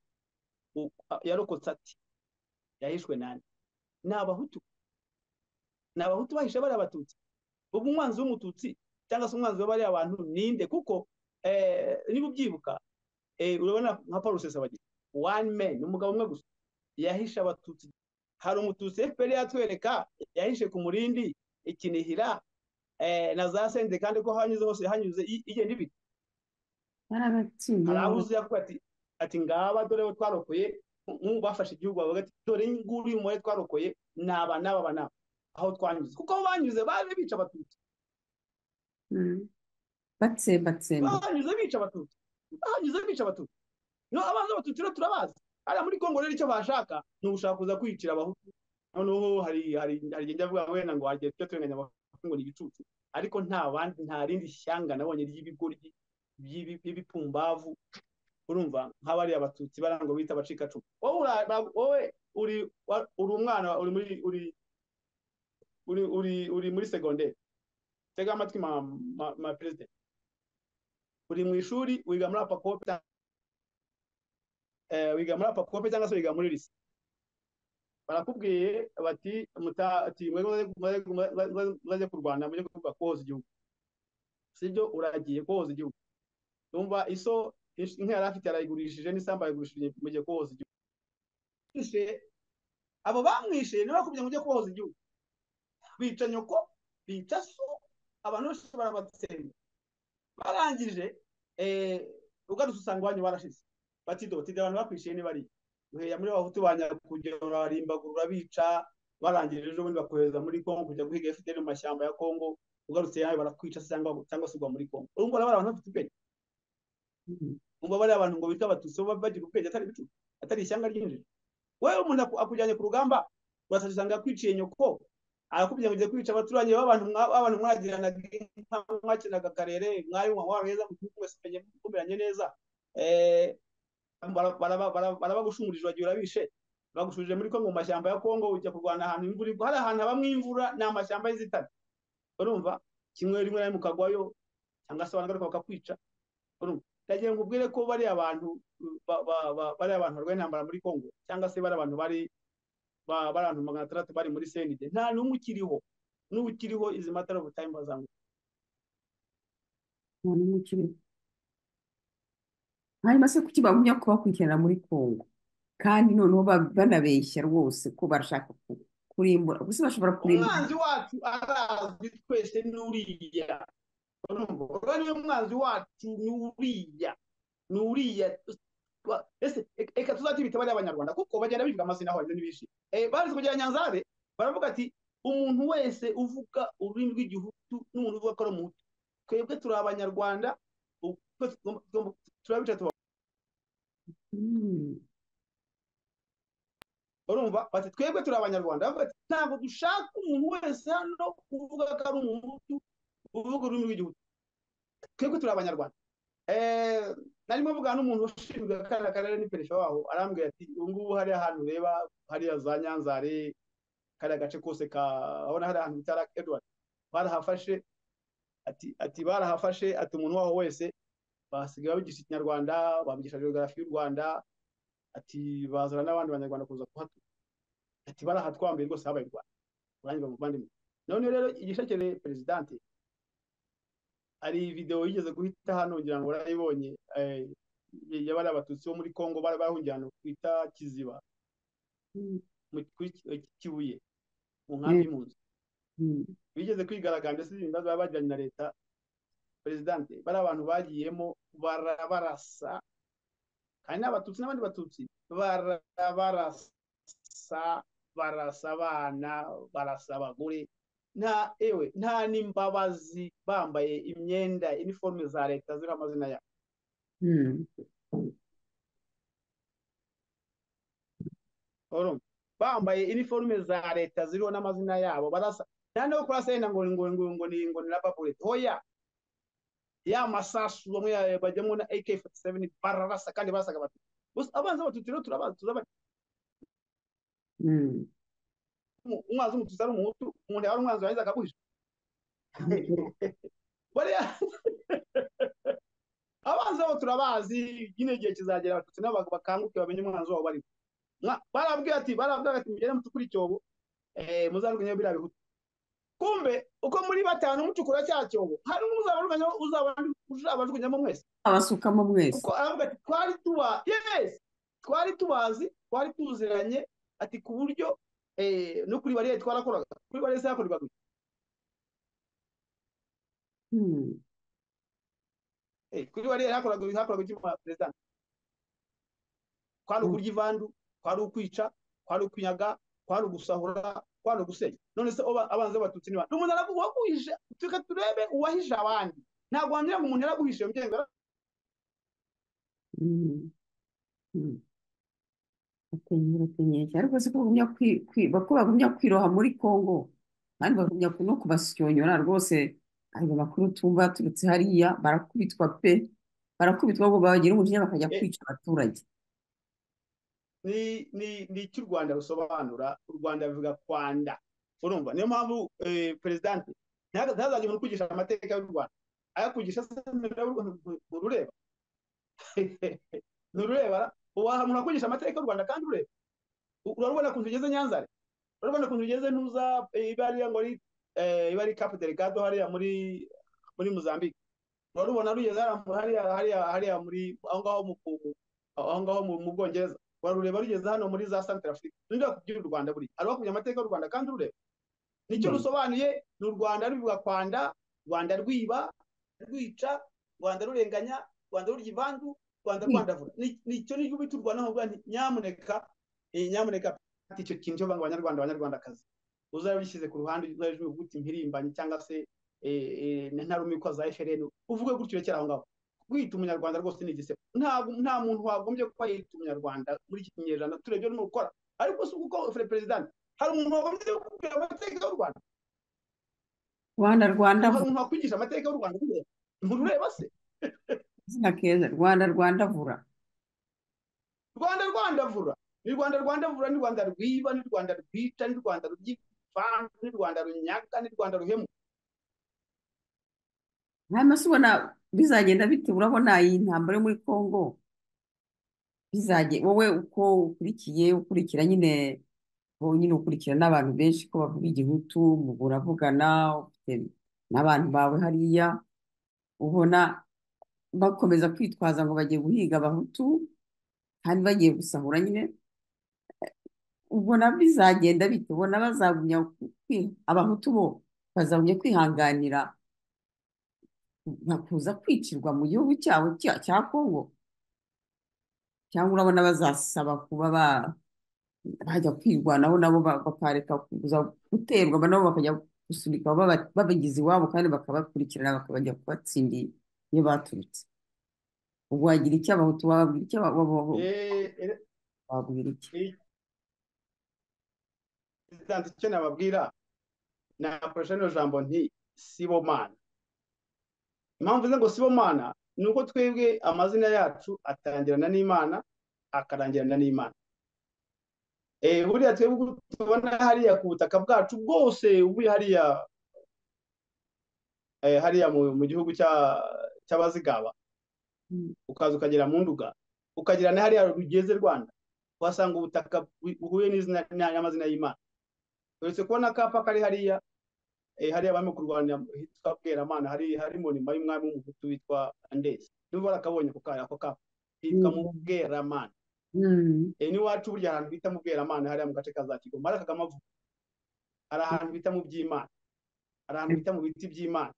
u- a- yarokotse ati yahishwe nani ni abahutu ni abahutu bahishe bariya abatutsi ubwo umwanzi w'umututsi cyangwa se umwanzi wa bariya bantu ninde kuko eh, niba ubyibuka eh, urabona nka paul rusesabagina one man ni umugabo umwe gusa yahishe abatutsi hari umututsi fpr yatwereka yahishe ku murindi ikinihira eh, na za sende kandi ko hanyuze hose hanyuze i- igenda ibita barabatsinze hari aho uzi yavuga ati ati ngaba dore bo twarokoye nk'ubu bafashe igihugu bavuga ati dore nguru uyu mubare twarokoye ni aba n'aba aba n'aba aho twanyuze kuko aho banyuze baje bica abatutsi Mm. batsembatsemba bahanyuze bica abatutsi bahanyuze bica abatutsi no abanza abatutsi rero turabazi hariya muri kongo rero icyo bashaka ni ugushaka kuza kwiyicira abahutu noneho hari hari hari igenda avuga wenda ngo wagiye tujya turenganya abahutu ngo ni ibicucu ariko nta bandi nta rindi shyanga nabonye ry'ibigoryi by'ibi- by'ibipumbavu urumva nk'abari abatutsi bariya ngo bita abacikacumu wowe ura- ra- wowe uri wa- uri umwana uri muri uri uri uri uri muri segonderi tega amatwi ma ma- ma perezida uri mu ishuri wiga muri apakope cyangwa- eh, wiga muri apakope cyangwa se wiga muri lise barakubwiye bati muta- ati mwe mwe- mwe- mwe- mwe- mwaze kurwana mujye kuvuga kuhoza igihugu sibyo uragiye kuhoza igihugu numva iso ish- inka yari afite yarayigurishije n'isambu yayigurishije mugiye kuhoza igihugu Mwishe, abo bamwishe nibo bakubwiye mujye kuhoza igihugu bica nyoko bica so abantu bose barabatsemba barangije eh, ugarutse usanga iwanyu barashize batido batido abantu bakwishiye ni bariya muheya muri bahutu ba nyakujya urarimbagura urabica barangije ejo bundi bakohereza muri kongo kujya guhiga fpr mu mashyamba ya kongo ugarutse yawe barakwica se cyangwa cyangwa se ugwa muri kongo urumva urabona abantu bafite ubwenge Mm. umva bariya abantu ngo bita abatutsi bo bagira ubwenge atari ibicu atari ishyanga ryinjira wowe umuntu aku- akujyanye ku rugamba urasanga usanga yakwiciye nyoko arakubwira ngo ugiye kwica abaturanyi b'abantu mwa- b'abantu mwagiranaga inka mwakinaga akarere mwari umuntu wabeza mu gihugu mwese mpenye mukumiranye neza Eh, bara- bara- bara- barabagushumurije bagiye urabishe bagushumurije muri kongo mu mashyamba ya kongo ujya kurwana ahantu imvura igwa hari ahantu habamo imvura ni amashyamba y'inzitane urumva kimwe rimwe na rimwe ukagwayo cyangwa se abantu bagaruka bakakwica urumva ndagira ngo ubwire ko bariya bantu ba- ba- ba- bariya abantu barwaye intambara muri Kongo cyangwa se bariya bantu bari ba- bariya bantu magana atandatu bari muri CND nta n'umwe ukiriho n'ubu ukiriho izi matter of time bazanga nta n'umwe ukiriho hanyuma se kuki bagumya kubakurikirana muri kongo kandi noneho ba- banabeshya rwose ko barashaka ku- kurimbura gusa bashobora kurimbura umwanzi wacu arazwi twese n'uriya urumva urwo niyo mwanzi wacu n'uriya n'uriya Ba- ese e- reka tuzatibite bariya abanyarwanda kuko bagenda bivuga amazina aho n'ibishyi bazi kugira nyanzare baravuga ati umuntu wese uvuga ururimi rw'igihutu n'umuntu uvuga ko ari umuhutu twebwe turi abanyarwanda u- twese tugomba- tugomba- turabica tuba Mm. urumva bati twebwe turi abanyarwanda Baravuga bati ntabwo dushaka umuntu wese hano uvuga ko ari umuhutu uvuga ururimi rw'igihugu twebwe turi abanyarwanda Eh, narimo mvuga n'umuntu ushinzwe kariya karere n'iperesha waho arambwira ati ubu ngubu hariya ahantu ureba hariya za nyanzare kariya gace kose ka abona hariya ahantu bita Lake Edward barahafashe ati ati barahafashe ati umuntu waho wese basigaye babigisha ikinyarwanda babigisha geography y'u Rwanda ati bazana n'abandi banyarwanda kuza kuhatura ati barahatwambiye rwose habaye u Rwanda urangiza mu bandi none rero igishekere perezidanti hari videwo yigeze guhita hano ngira ngo warayibonye eh, y'abari abatutsi bo muri Kongo bari bahungiye ahantu twita Kiziba Mm. mu kuri Ki- Kibuye mu nkambi y'impunzi Mm. bigeze kwigaragambya se ibibazo baba bagiranye na leta perezidanti bari abantu bagiyemo barabarasa kandi n'abatutsi n'abandi batutsi barabarasa barasa abana barasa abagore nta ewe nta n'imbabazi bambaye imyenda iniforume za leta ziriho amazina yabo Mm. urumva bambaye iniforume za leta ziriho n'amazina yabo barasa nta no kurasa yenda ngo ngo ngo ngo ni ngo ni rababurete hoya ya masasu bamwe ya- bajyamo na AK47 bararasa kandi basaga abatutsi gusa abanza abatutsi rero turabazi turabazi Mm. umwanzi w'umututsi ari umuhutu umuntu yaba ari umwanzi wahize akaguhisha bariya abanzi babo turabazi nyine igihe kizagera abatutsi nabo bakanguke bamenye umwanzi wabo bariho Mwa- barababwiye ati barababwiye ati mugende mucukure icyobo eh, muzarwanya biriya bihutu kumbe uko muri batanu mucukura cya cyobo hari umwe uzabarwanya- uzaba- uzabajugunyamo mwese abasukamo mwese kuko aravuga ati twari tuba yes twari tubazi twari tuziranye ati ku buryo eh, no kuri bariyeri twarakoraga kuri bariyeri zakorwaga Hmm. Eh, kuri bariyeri hakoraga hakoraga icyuma perezida kwari Mm. ukurya ivandu kwari ukwica kwari ukunyaga kwari ugusahura kwari ugusenya none se oba- abanzi b'abatutsi ni bande umuntu araguhisha tuka turebe uwahisha abandi ntabwo wambwira ngo umuntu yaraguhisha iyo mgengo Mm. Mm. Bakenyeye bakenyeye cyane ariko si ko bagumya kwi- kwi- bako bagumya kwiroha muri Congo kandi bagumya ku- no kubasyonyora rwose ayo makuru tumva yaturutse hariya barakubitwa pe barakubitwa ngo babagira umujinya bakajya Eh. kwica abaturage ni ni ni icy'u rwanda rusobanura u rwanda bivuga kwanda urumva niyo mpamvu eh, perezidanti ntaza- ntazajya umuntu kwigisha amateka y'u rwanda ayakugisha se nturureba nturureba uwaha umuntu akwigisha amateka y'u rwanda kandi ureba U- urabona ukuntu ugeze nyanzare urabona ukuntu ugeze ntuza eh, iba hariya ngo ari eh, iba ari kapu delegado hariya muri muri muzambike urarubona rugeze hariya- hariya hariya hariya muri aho ngaho mu ku- aho ngaho mu- mu bwongereza warureba rugeze hano muri za Central Africa ninde wakubwira u Rwanda buri arabakumya amateka y'u Rwanda kandi urureba nicyo Mm. rusobanuye ni u Rwanda rubivuga kwanda Rwanda rwiba rwica Rwanda rurenganya Rwanda rurya ivandu Rwanda rwandavura Ni- nicyo niyo bita u Rwanda nkavuga nti nyamuneka eh, nyamuneka ati icyo kintu cyo banga abanyarwanda abanyarwandakazi uzabishyize ku ruhande uzabije uvuga uti mpirimbanyi cyangwa se eh, eh, ntarumikwa za FRN uvuge gutyo rekera aho ngaho kwita umunyarwanda rwose ni igisebo ntabwo nta muntu wagombye kuba yita umunyarwanda muri iki kinyejana turebye no gukora ariko si uko fere perezida hari umuntu wagombye kubwira amateka y'u Rwanda Rwanda Rwanda hari umuntu wakwigisha amateka y'u Rwanda urureba? nturureba se izina keza Rwanda Rwanda vura Rwanda Rwanda vura ni Rwanda Rwanda vura ni Rwanda rwiba ni Rwanda rwica ni Rwanda rwivanga ni Rwanda runyaga ni Rwanda ruhemu hanyuma se ubona bizagenda bite urabona iyi ntambara yo muri Congo bizajye wowe uko ukurikiye ukurikira nyine wowe nyine ukurikira n'abantu benshi ko bavuga igihutu mu buravugana ufite n'abantu bawe hariya ubona bakomeza kwitwaza ngo bagiye guhiga abahutu kandi bagiye gusahura nyine ubona bizagenda bite ubona bazagumya ku- kwi- abahutu bo bazagumya kwihanganira nka kuza kwicirwa mu gihugu cyabo cya cya Kongo cyangwa urabona bazasaba kuba ba bajya kwirwanaho nabo ba- bakareka kuza guterwa aba nabo bakajya gusunika baba- babageze iwabo kandi bakabakurikirana bakabajya kubatsindira iyo baturutse ubwo wagira icyo abahutu bababwira icyo aba- aba- aba- eh eh, bababwira iki eh, perezida icyo nababwira nakoresha rino jambo nti sibomana impamvu ze ngo sibomana ni uko twebwe amazina yacu atangirana n'imana akarangirana n'imana Eh, buriya twebwe ubwo tubona hariya ku butaka bwacu bwose ubu hariya eh, hariya mu mu gihugu cya- cy'abazigaba Mm. ukaza ukagera mu nduga ukagera na hariya rugeze rwanda uhasanga ubutaka bu- buhuye n'izina na- n'amazina y'imana uretse kubona akapa kari hariya eh, hariya abami kurwanya hitwa bweramana hari hari monima y'umwami w'umuhutu witwa andesi niba barakabonye ako kaya ako kapa hitwa mu Mm. bweramana Mm. eh, n'iwacu burya ahantu bita mu bweramana hariya mu gace ka za kigoma hari akagama avuga hari ahantu bita mu by'imana hari ahantu bita mu biti by'imana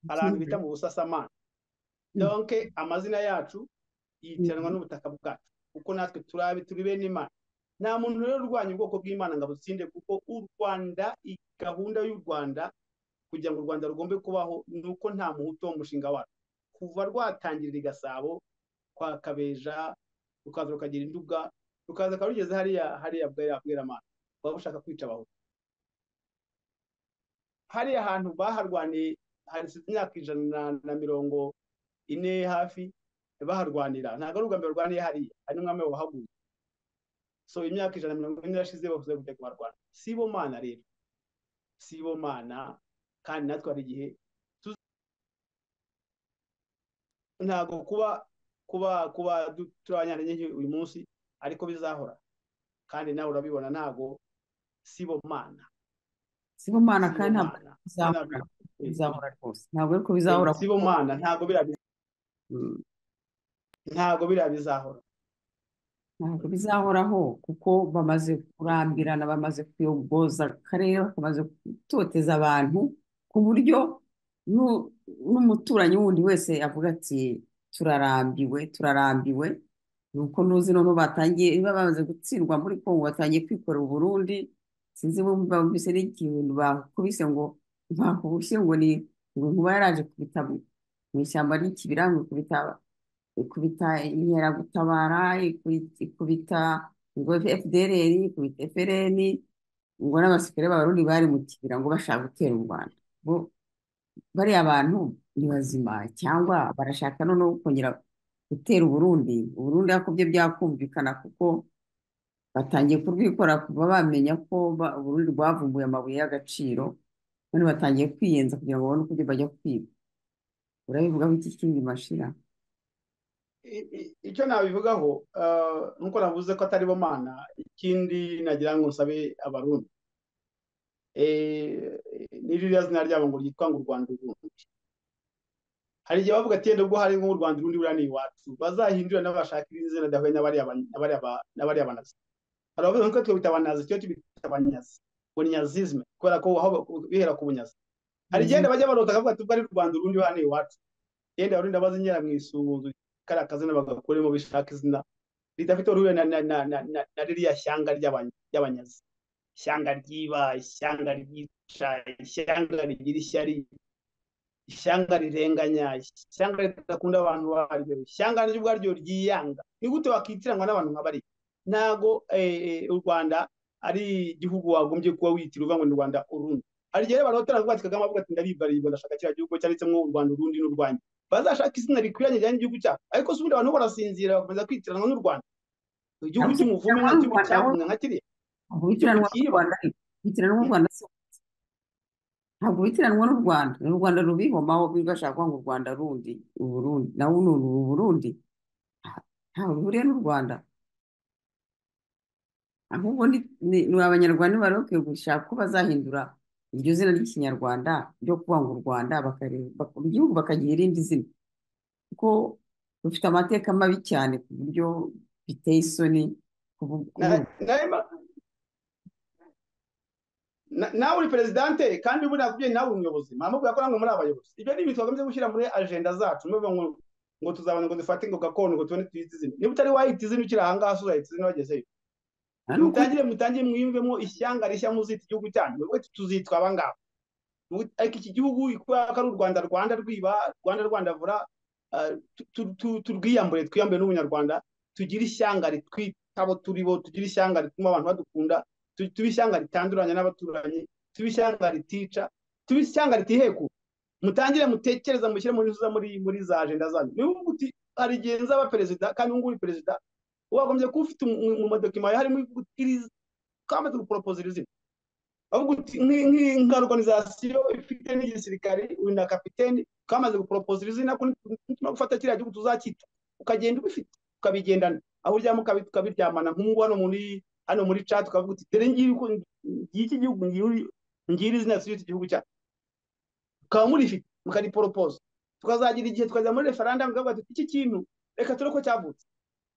hari ahantu bita mu busasamana Mm. donke amazina yacu yitiranwa Mm. n'ubutaka bwacu kuko natwe turabe turi bene imana nta muntu rero urwanya ubwoko bw'imana ngo abutsinde kuko u rwanda i- gahunda y'u rwanda kugira ngo u rwanda rugombe kubaho ni uko nta muhutu wo mu mushinga warwo kuva rwatangirira i gasabo kwa kabeja rukaza rukagira induga rukaza rukaba rugeze hariya hariya bwera bweramana baba bushaka kwica abahutu hariya hantu baharwaniye hasize imyaka ijana na- na mirongo ine hafi baharwanira ntabwo ari ubwa mbere barwaniye hariya hari n'umwami wahaguye so imyaka ijana na mirongo ine irashize bavuze kujya kubarwana si bo mana rero si bo mana kandi natwe hari igihe ntabwo kuba kuba kuba du- turi abanyantegenke uyu munsi ariko bizahora kandi nawe urabibona ntabwo sibo mana sibo mana sibo kandi ntabwo mana. bizahora bizahora rwose ntabwo ariko bizahora Eh, sibo mana ntabwo biriya bi- Mm, ntabwo biriya bizahora ntabwo bizahoraho kuko bamaze kurambirana bamaze kuyogoza akarere bamaze gutoteza abantu ku buryo nu- n'umuturanyi wundi wese avuga ati turarambiwe turarambiwe ni uko ntuzi noneho batangiye niba bamaze gutsindwa muri kongo batangiye kwikorera u Burundi sinzi bumvise n'ikintu bakubise ngo bakubise ngo ni ngo inkuba yaraje kubita mu ishyamba ry'ikibira ngo ikubita ikubita inkeragutabara ikubita ikubita ngo FDLR ikubita FRN ngo n'abasirikare b'abarundi bari mu kibira ngo bashaka gutera u Rwanda bo bariya abantu ni bazima cyangwa barashaka noneho kongera gutera Uburundi Uburundi ariko byo byakumvikana kuko batangiye kurwikora kuva bamenya ko ba- Uburundi rwavumbuye amabuye y'agaciro none batangiye kwiyenza kugira ngo babone uko bajya kwiba urabivugaho iki kindi mashira I- i- icyo nabivugaho eh, nuko navuze ko atari bo mana ikindi nagira ngo nsabe abarundi eh, ni ririya zina ryabo ngo ryitwa ngo u rwanda urundi hari igihe bavuga ati "Yenda ubwo hari nk'u rwanda urundi buriya ni iwacu bazahindura n'abashaka irindi zina ridahuye n'abariya ba- n'abariya ba- n'abariya banazi hari abavuga ko twebita abanazi cyo tubita abanyazi bunyazizme kubera ko aho ba- bihera ku bunyazi hari igenda bajya barota kavuga ati ubwo ari u rwanda urundi buriya ni iwacu yenda abarundi bazinyera mu isunzu kariya kazina bagakuremo bishaka izina ridafite uruhuri na, na, na, na, na, na ririya shyanga ry'abanya- ry'abanyazi ishyanga ryiba ishyanga ryica ishyanga rigira ishyari ishyanga rirenganya ishyanga ridakunda abantu baryo ishyanga ryo ubwaryo ryiyanga ni gute wakitiranwa n'abantu nka bariya ntago eh, eh, u rwanda ari igihugu wagombye kuba witira uvuga ngo ni u rwanda urundi hari igihe barotera kuvuga ati kagame avuga ati ndaribaribwa ndashaka kiriya gihugu cyanditsemo u rwanda urundi n'u rwanda bazashaka izina rikwiranye rijyanye n'igihugu cyabo ariko si ubundi abantu bo barasinzira bagakomeza kwitiranwa n'u rwanda igihugu Ariko cy'umuvume cyangwa nka n'u kimwe Rwanda bo- cyavumwe nka kiriya Guhitiranwa n'u kiba Rwanda guhitiranwa n'u Rwanda si ntabwo guhitiranwa n'u Rwanda ni u Rwanda rubihomaho bashaka ngo u Rwanda rundi Uburundi nawe ni uru Burundi nta- ntaho bihuriye n'u Rwanda ahubwo ni ni- ni abanyarwanda bari bakwiye gushaka ko bazahindura iryo zina ry'ikinyarwanda ryo kuvuga ngo u Rwanda bakari- bak- igihugu bakagira irindi zina kuko rufite amateka mabi cyane ku buryo biteye isoni kubu- Na- kubu- nawe ma- na- nawe uri perezidante kandi ubu nakubwiye nawe uri umuyobozi mwamubwira ko namwe muri abayobozi ibyo ni ibintu twagomba gushyira muri ajenda zacu niyo ngo ngo tuzabona ngo dufate ngo gakondo ngo tubone tuyite izina niba utari wahita izina ukiri ahangaha so uzahita izina wagezeyo nta n'ukuri mutangire mutangire mwiyumvemo ishyanga rishya muzita igihugu cyanyu muvuge ati tuzitwa abangaba Muvuge- ariko iki gihugu kubera ko ari u rwanda rwanda rwiba rwanda rwanda vura ah, tu- tu- tu- turwiyambure twiyambure n'ubunyarwanda tugire ishyanga ritwitabo turi bo tugire ishyanga rituma abantu badukunda tu- tube ishyanga ritanduranya n'abaturanyi tube ishyanga ritica tube ishyanga ritiheku mutangire mutekereza mushyire muri muri muri za ajenda zanyu niba uvuga uti hari igihe nzaba perezida kandi ubu ngubu uri perezida wagombye kuba ufite mu mu- mu madokima yawe harimo iri- kama tuguproposera izina avuga uti "Nki- nki- nka organizasiyo ifite n'igisirikare uri na kapiteni twamaze guproposera izina ko nituma gufata kiriya gihugu tuzacyita ukagenda ubifite ukabigendana aho uryama ukabi- ukabiryamana nk'ubu hano muri hano muri chat ukavuga uti dore ngiye uko ngiye iki gihugu ngiye uri- ngiye izina tuzita igihugu cyacu mukaba murifite mukariporopoza tukazagira igihe tukajya muri referandamu tukavuga tuti iki kintu reka ture ko cyavutse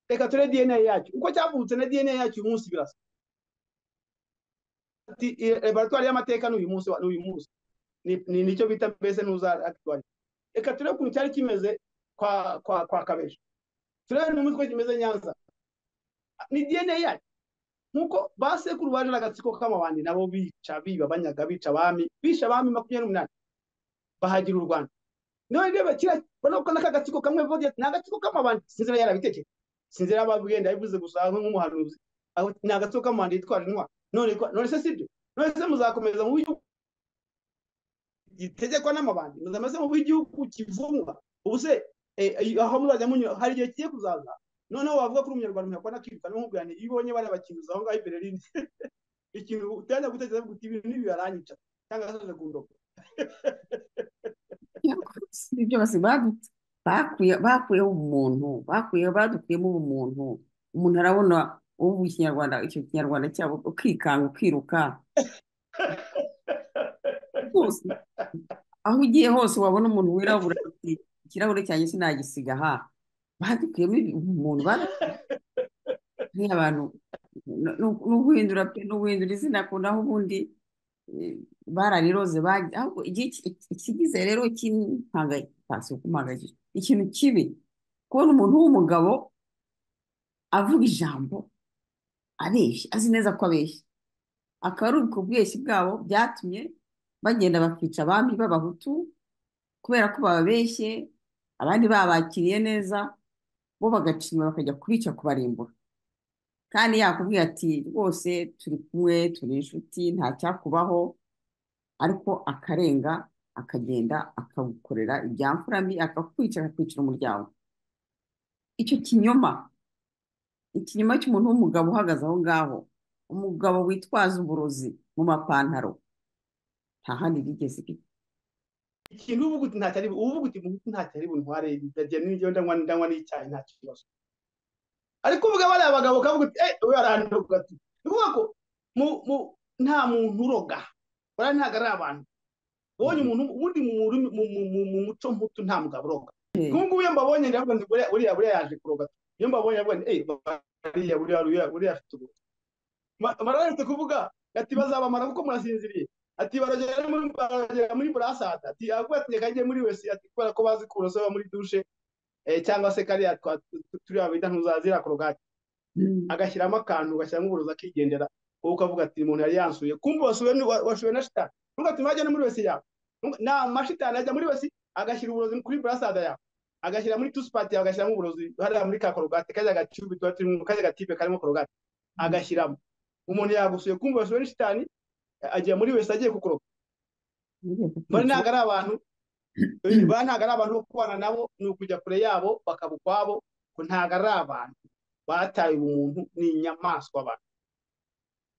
reka ture dna yacyo uko cyavutse na dna yacyo uyu munsi birasa ati "Eh, laboratoire y'amateka ni uyu munsi wa- ni uyu munsi ni ni- nicyo bita mbese nuza akitwari reka turebe ukuntu cyari kimeze kwa kwa kwa kabeja turebe n'umunsi uko kimeze nyanza ni dna yayo nkuko basekuru baje n'agatsiko k'amabandi nabo bica biba banyaga bica abami bisha abami makumyabiri n'umunani bahagira u rwanda none reba kira urabona ko n'aka gatsiko kamwe vodiyo ni agatsiko k'amabandi sinzira yarabitekereje sinzira abagenda yabivuze gusa nk'umuhanuzi aho ni agatsiko k'amabandi yitwara intwari none ko- none se sibyo none se muzakomeza mu buryo gitegekwa n'amabandi muzameze mu bw'igihugu kivumwa ubu se eh, eh, aho muzajya munyura hari igihe kigiye kuzaza noneho wavuga ko uri umunyarwanda umuntu yakubona akiruka n'umubwira nti iyo ubonye bariya bakinyuza aho ngaho imbere y'inzu ikintu utajya gutekereza ngo ibintu n'ibi baranyica cyangwa se ndagundoka ibyo basi badutse bakuye bakuyeho umuntu bakuye badukuyemo ubumuntu umuntu arabona ubu ikinyarwanda icyo kinyarwanda cyabo ukikanga ukiruka rwose aho ugiye hose wabona umuntu wirabura ati, ikirahure cyanjye sinagisiga ha badukuyemo umuntu nk'abantu ni uguhindura pe ni uguhindura izina ku naho ubundi eh, barariroze bagi- ahubwo iki- iki- ikigize rero kimpangayikishije ikintu kibi kubona umuntu w'umugabo avuga ijambo abeshya azi neza ko abeshya akaba ari ubwo bweshyi bwabo byatumye bagenda bakica abami b'abahutu kubera ko bababeshye abandi babakiriye neza bo bagacima bakajya kubica kubarimbura kandi yakubwiye ati rwose turi kumwe turi inshuti nta cyakubaho ariko akarenga akagenda akagukorera ibyamfura mbi akakwica akakwicira umuryango icyo kinyoma ikinyoma cy'umuntu w'umugabo uhagaze aho ngaho umugabo witwaza uburozi mu mapantaro nta handi bigeze bijya ikintu uba uvuga uti ntacyo ari uba uvuga uti "Muhutu ntacyo ari buntware ndagiye n'ibyo ndanywa ndanywa n'icyayi nta kibazo ariko uvuga bariya bagabo ukavuga uti eh we arandoga ati ni ukuvuga ko mu- mu- nta muntu uroga bariya ntabwo ari abantu ubonye umuntu ubundi mu rurimi- mu- mu- mu- mu muco muto nta mugabo uroga Eh. nk'ubu ngubu iyo mbabonye ndavuga nti buriya buriya buriya yaje kuroga iyo mbabonye ndavuga nti eh bariya buriya buriya buriya afite ubu mararetse kuvuga ati bazabamara kuko murasinziriye ati baragera muri baragera muri burasata ati avuga ati reka njye muri wese ati kubera ko bazi kuroso muri dushe eh, cyangwa se kariya twa- tu- turiya bita ntuzazira korogati agashyiramo akantu ugashyiramo uburozi akigendera wowe ukavuga ati umuntu yari yansuye kumbe wasuwe ni- wa- washuwe na shitani ntuga ati wajya no muri wese yawe Ntuga- nta mashitani ajya muri wese agashyira uburozi kuri burasada yawe agashyira muri tusipati yawe agashyiramo uburozi hariya muri ka korogati kajya gacubi tuba turi mu kajya gatipe karimo korogati agashyiramo umuntu yagusuye kumva wasuwe na shitani agiye muri wese agiye kukuroga muri ntabwo ari abantu eh, ba ntabwo ari abantu bo kubana nabo ni ukujya kure yabo bakaba ukwabo ko ntabwo ari abantu bataye umuntu ni inyamaswa abantu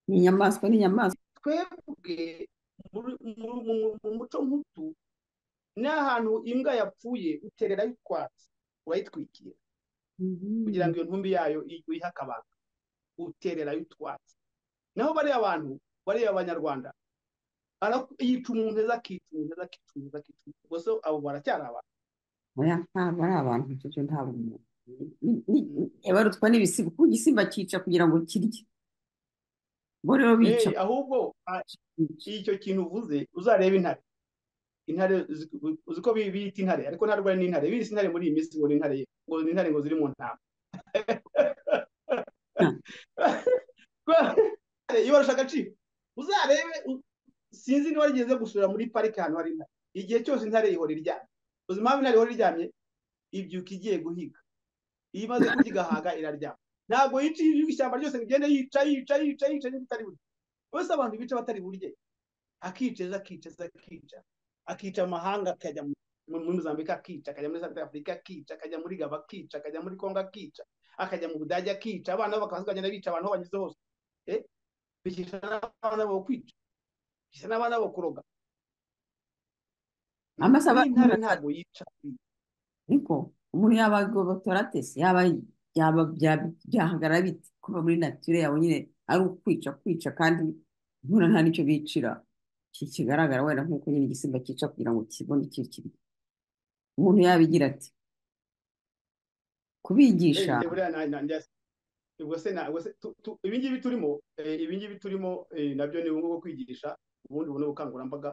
ni inyamaswa ni inyamaswa twebwe muri- mu- mu- mu muco nk'utu ni ahantu imbwa yapfuye utererayo utwatsi urayitwikira kugira ngo iyo ntumbi yayo i- uyihe akabanga utererayo utwatsi naho bariya bantu bariya banyarwanda ara- yica umuntu neza akica umuntu neza akica umuntu neza akica umuntu ubwo se abo baracyari abantu oya ntabwo ari abantu icyo cyo ntabwo umuntu Ni- ni- ni- barutwa n'ibisimba kuko igisimba cyica kugira ngo kirye bo rero bica Eh, ahubwo a- bica. icyo kintu uvuze uzarebe intare intare uzi- uzi ko bi- biyita intare ariko ntabwo ari n'intare biyita intare muri iyi minsi ngo ni intare ngo ni intare ngo ziri mu ntama ibarusha agaciro uzarebe u- sinzi niba rigeze gusura muri parike ahantu hari intare igihe cyose intare ihora iryamye uzi impamvu intare ihora iryamye ibyuka igiye guhiga iyo imaze kurya igahaga iraryama ntabwo yica iyo ishyamba ryose rigenda yica yica yica yica niba itari burye bose abantu bica batari burye akiceza akiceza akica akica amahanga akajya mu- mu- muri Mozambique akica akajya muri South Africa akica akajya muri Gaba akica akajya muri Congo akica akajya mu Budage akica abana be bakabanza bakagenda bica abantu aho banyuze hose eh bikica n'abana bo kwica bikica n'abana bo kuroga Amase aba- n'intare ntabwo yica ariko umuntu yaba agobotoratesi yaba yaba bya- byahagarara bite kuva muri nature yawe nyine ari ukwica kwica kandi nkura nta n'icyo bicira ki- kigaragara wenda nk'uko nyine igisimba cyica kugira ngo kibone icyo kirya umuntu yabigira ati kubigisha Eh, buriya na- na- njya- ubwo se na- ubwo se tu- tu- ibi ngibi turimo eh, ibi ngibi turimo eh, nabyo ni uburyo bwo kwigisha ubundi buno bukangurambaga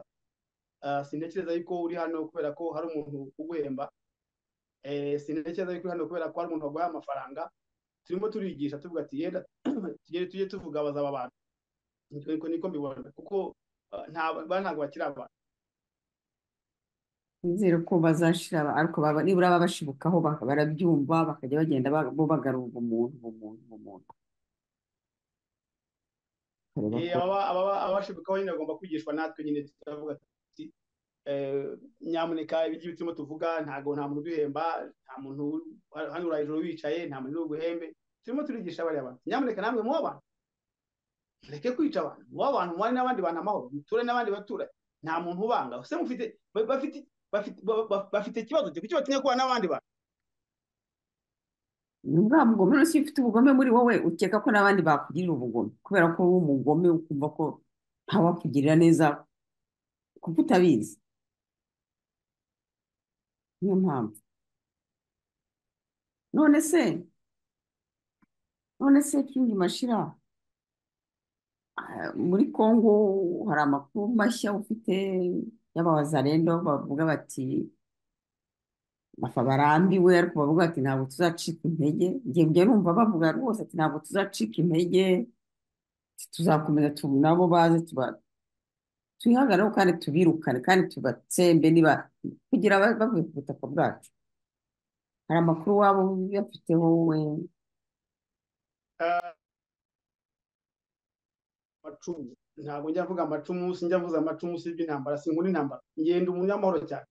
Ah, sintekereza yuko uri hano kubera ko hari umuntu uguhemba Eh, sintekereza yuko uri hano kubera ko hari umuntu waguhaye amafaranga turimo turigisha tuvuga ati yenda tujye tujye tuvuga abaza aba bantu Niko- niko niko mbibona kuko ah, nta ba- ntabwo bakiri abantu nizere ko bazashira aba- ariko baba- nibura baba bashibukaho baka- barabyumva bakajya bagenda ba- bo bagarura ubumuntu ubumuntu ubumuntu Bareba Eh, ko- ababa- ababa- abashibikaho nyine bagomba kwigishwa natwe nyine turavuga ati eh, nyamuneka ibyo turimo tuvuga ntabwo nta muntu uduhemba nta muntu uri- hano uri hejuru wicaye nta muntu uri buguhembe turimo turigisha bariya bantu nyamuneka namwe muba abantu mureke kwica abantu muba abantu mubane n'abandi bantu amahoro muture n'abandi baturage nta muntu ubanga se mufite ba- bafite bafite ba- ba- bafite ikibazo cyo kuki batinya kubana n'abandi bantu ni bwa bugome rero iyo ufite ubugome muri wowe ukeka ko n'abandi bakugirira ubugome kubera ko wowe umugome ukumva ko ntawakugirira neza kuko utabizi niyo mpamvu none se none se kindi mashira ah, muri kongo hari amakuru mashya ufite y'abawazarendo bavuga bati bafa barambiwe ariko bavuga ati ntabwo tuzacika intege njye njye numva bavuga rwose ati ntabwo tuzacika intege tuzakomeza tu- nabo baze tuba- tubihangane kandi tubirukane kandi tubatsembe niba kugira ba- bavuye ku butaka bwacu hari amakuru waba uyafiteho wowe amacumu ntabwo njya mvuga amacumu sinjya mvuza amacumu si iby'intambara sinkunda intambara ngenda umunyamahoro cyane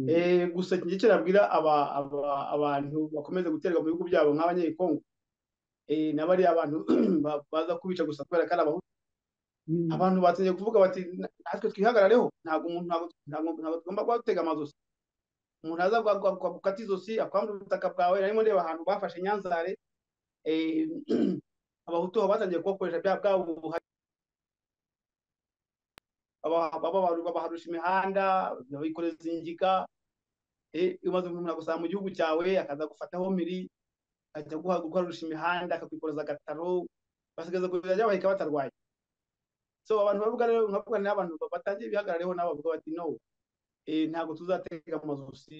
Eh, gusa njye icyo nabwira aba- aba- abantu bakomeza guterwa mu bihugu byabo nk'abanyekongo eh, n'abari abantu ba- baza kubica gusa kubera ko ari abahutu Mm. abantu batangiye kuvuga bati natwe twihagarareho ntabwo umuntu ntabwo ntabwo- ntabwo tugomba gutega amazosi umuntu aza gukata izosi akwambura ubutaka bwawe narimo ndeba ahantu bafashe nyanzare eh, abahutu aho batangiye kubakoresha bya bwa buhari baba- baba- babarusha imihanda babikoreza ingiga eh, maze umuntu agusanga mu gihugu cyawe akaza gufataho miri akajya guha- gukorusha imihanda akakwikoreza agataro basigaza kugeza ryabaheka batarwaye so abantu bavuga rero nkavuga ni abantu batangiye bihagarareho nabo bavuga bati no eh, ntabwo tuzatega amazosi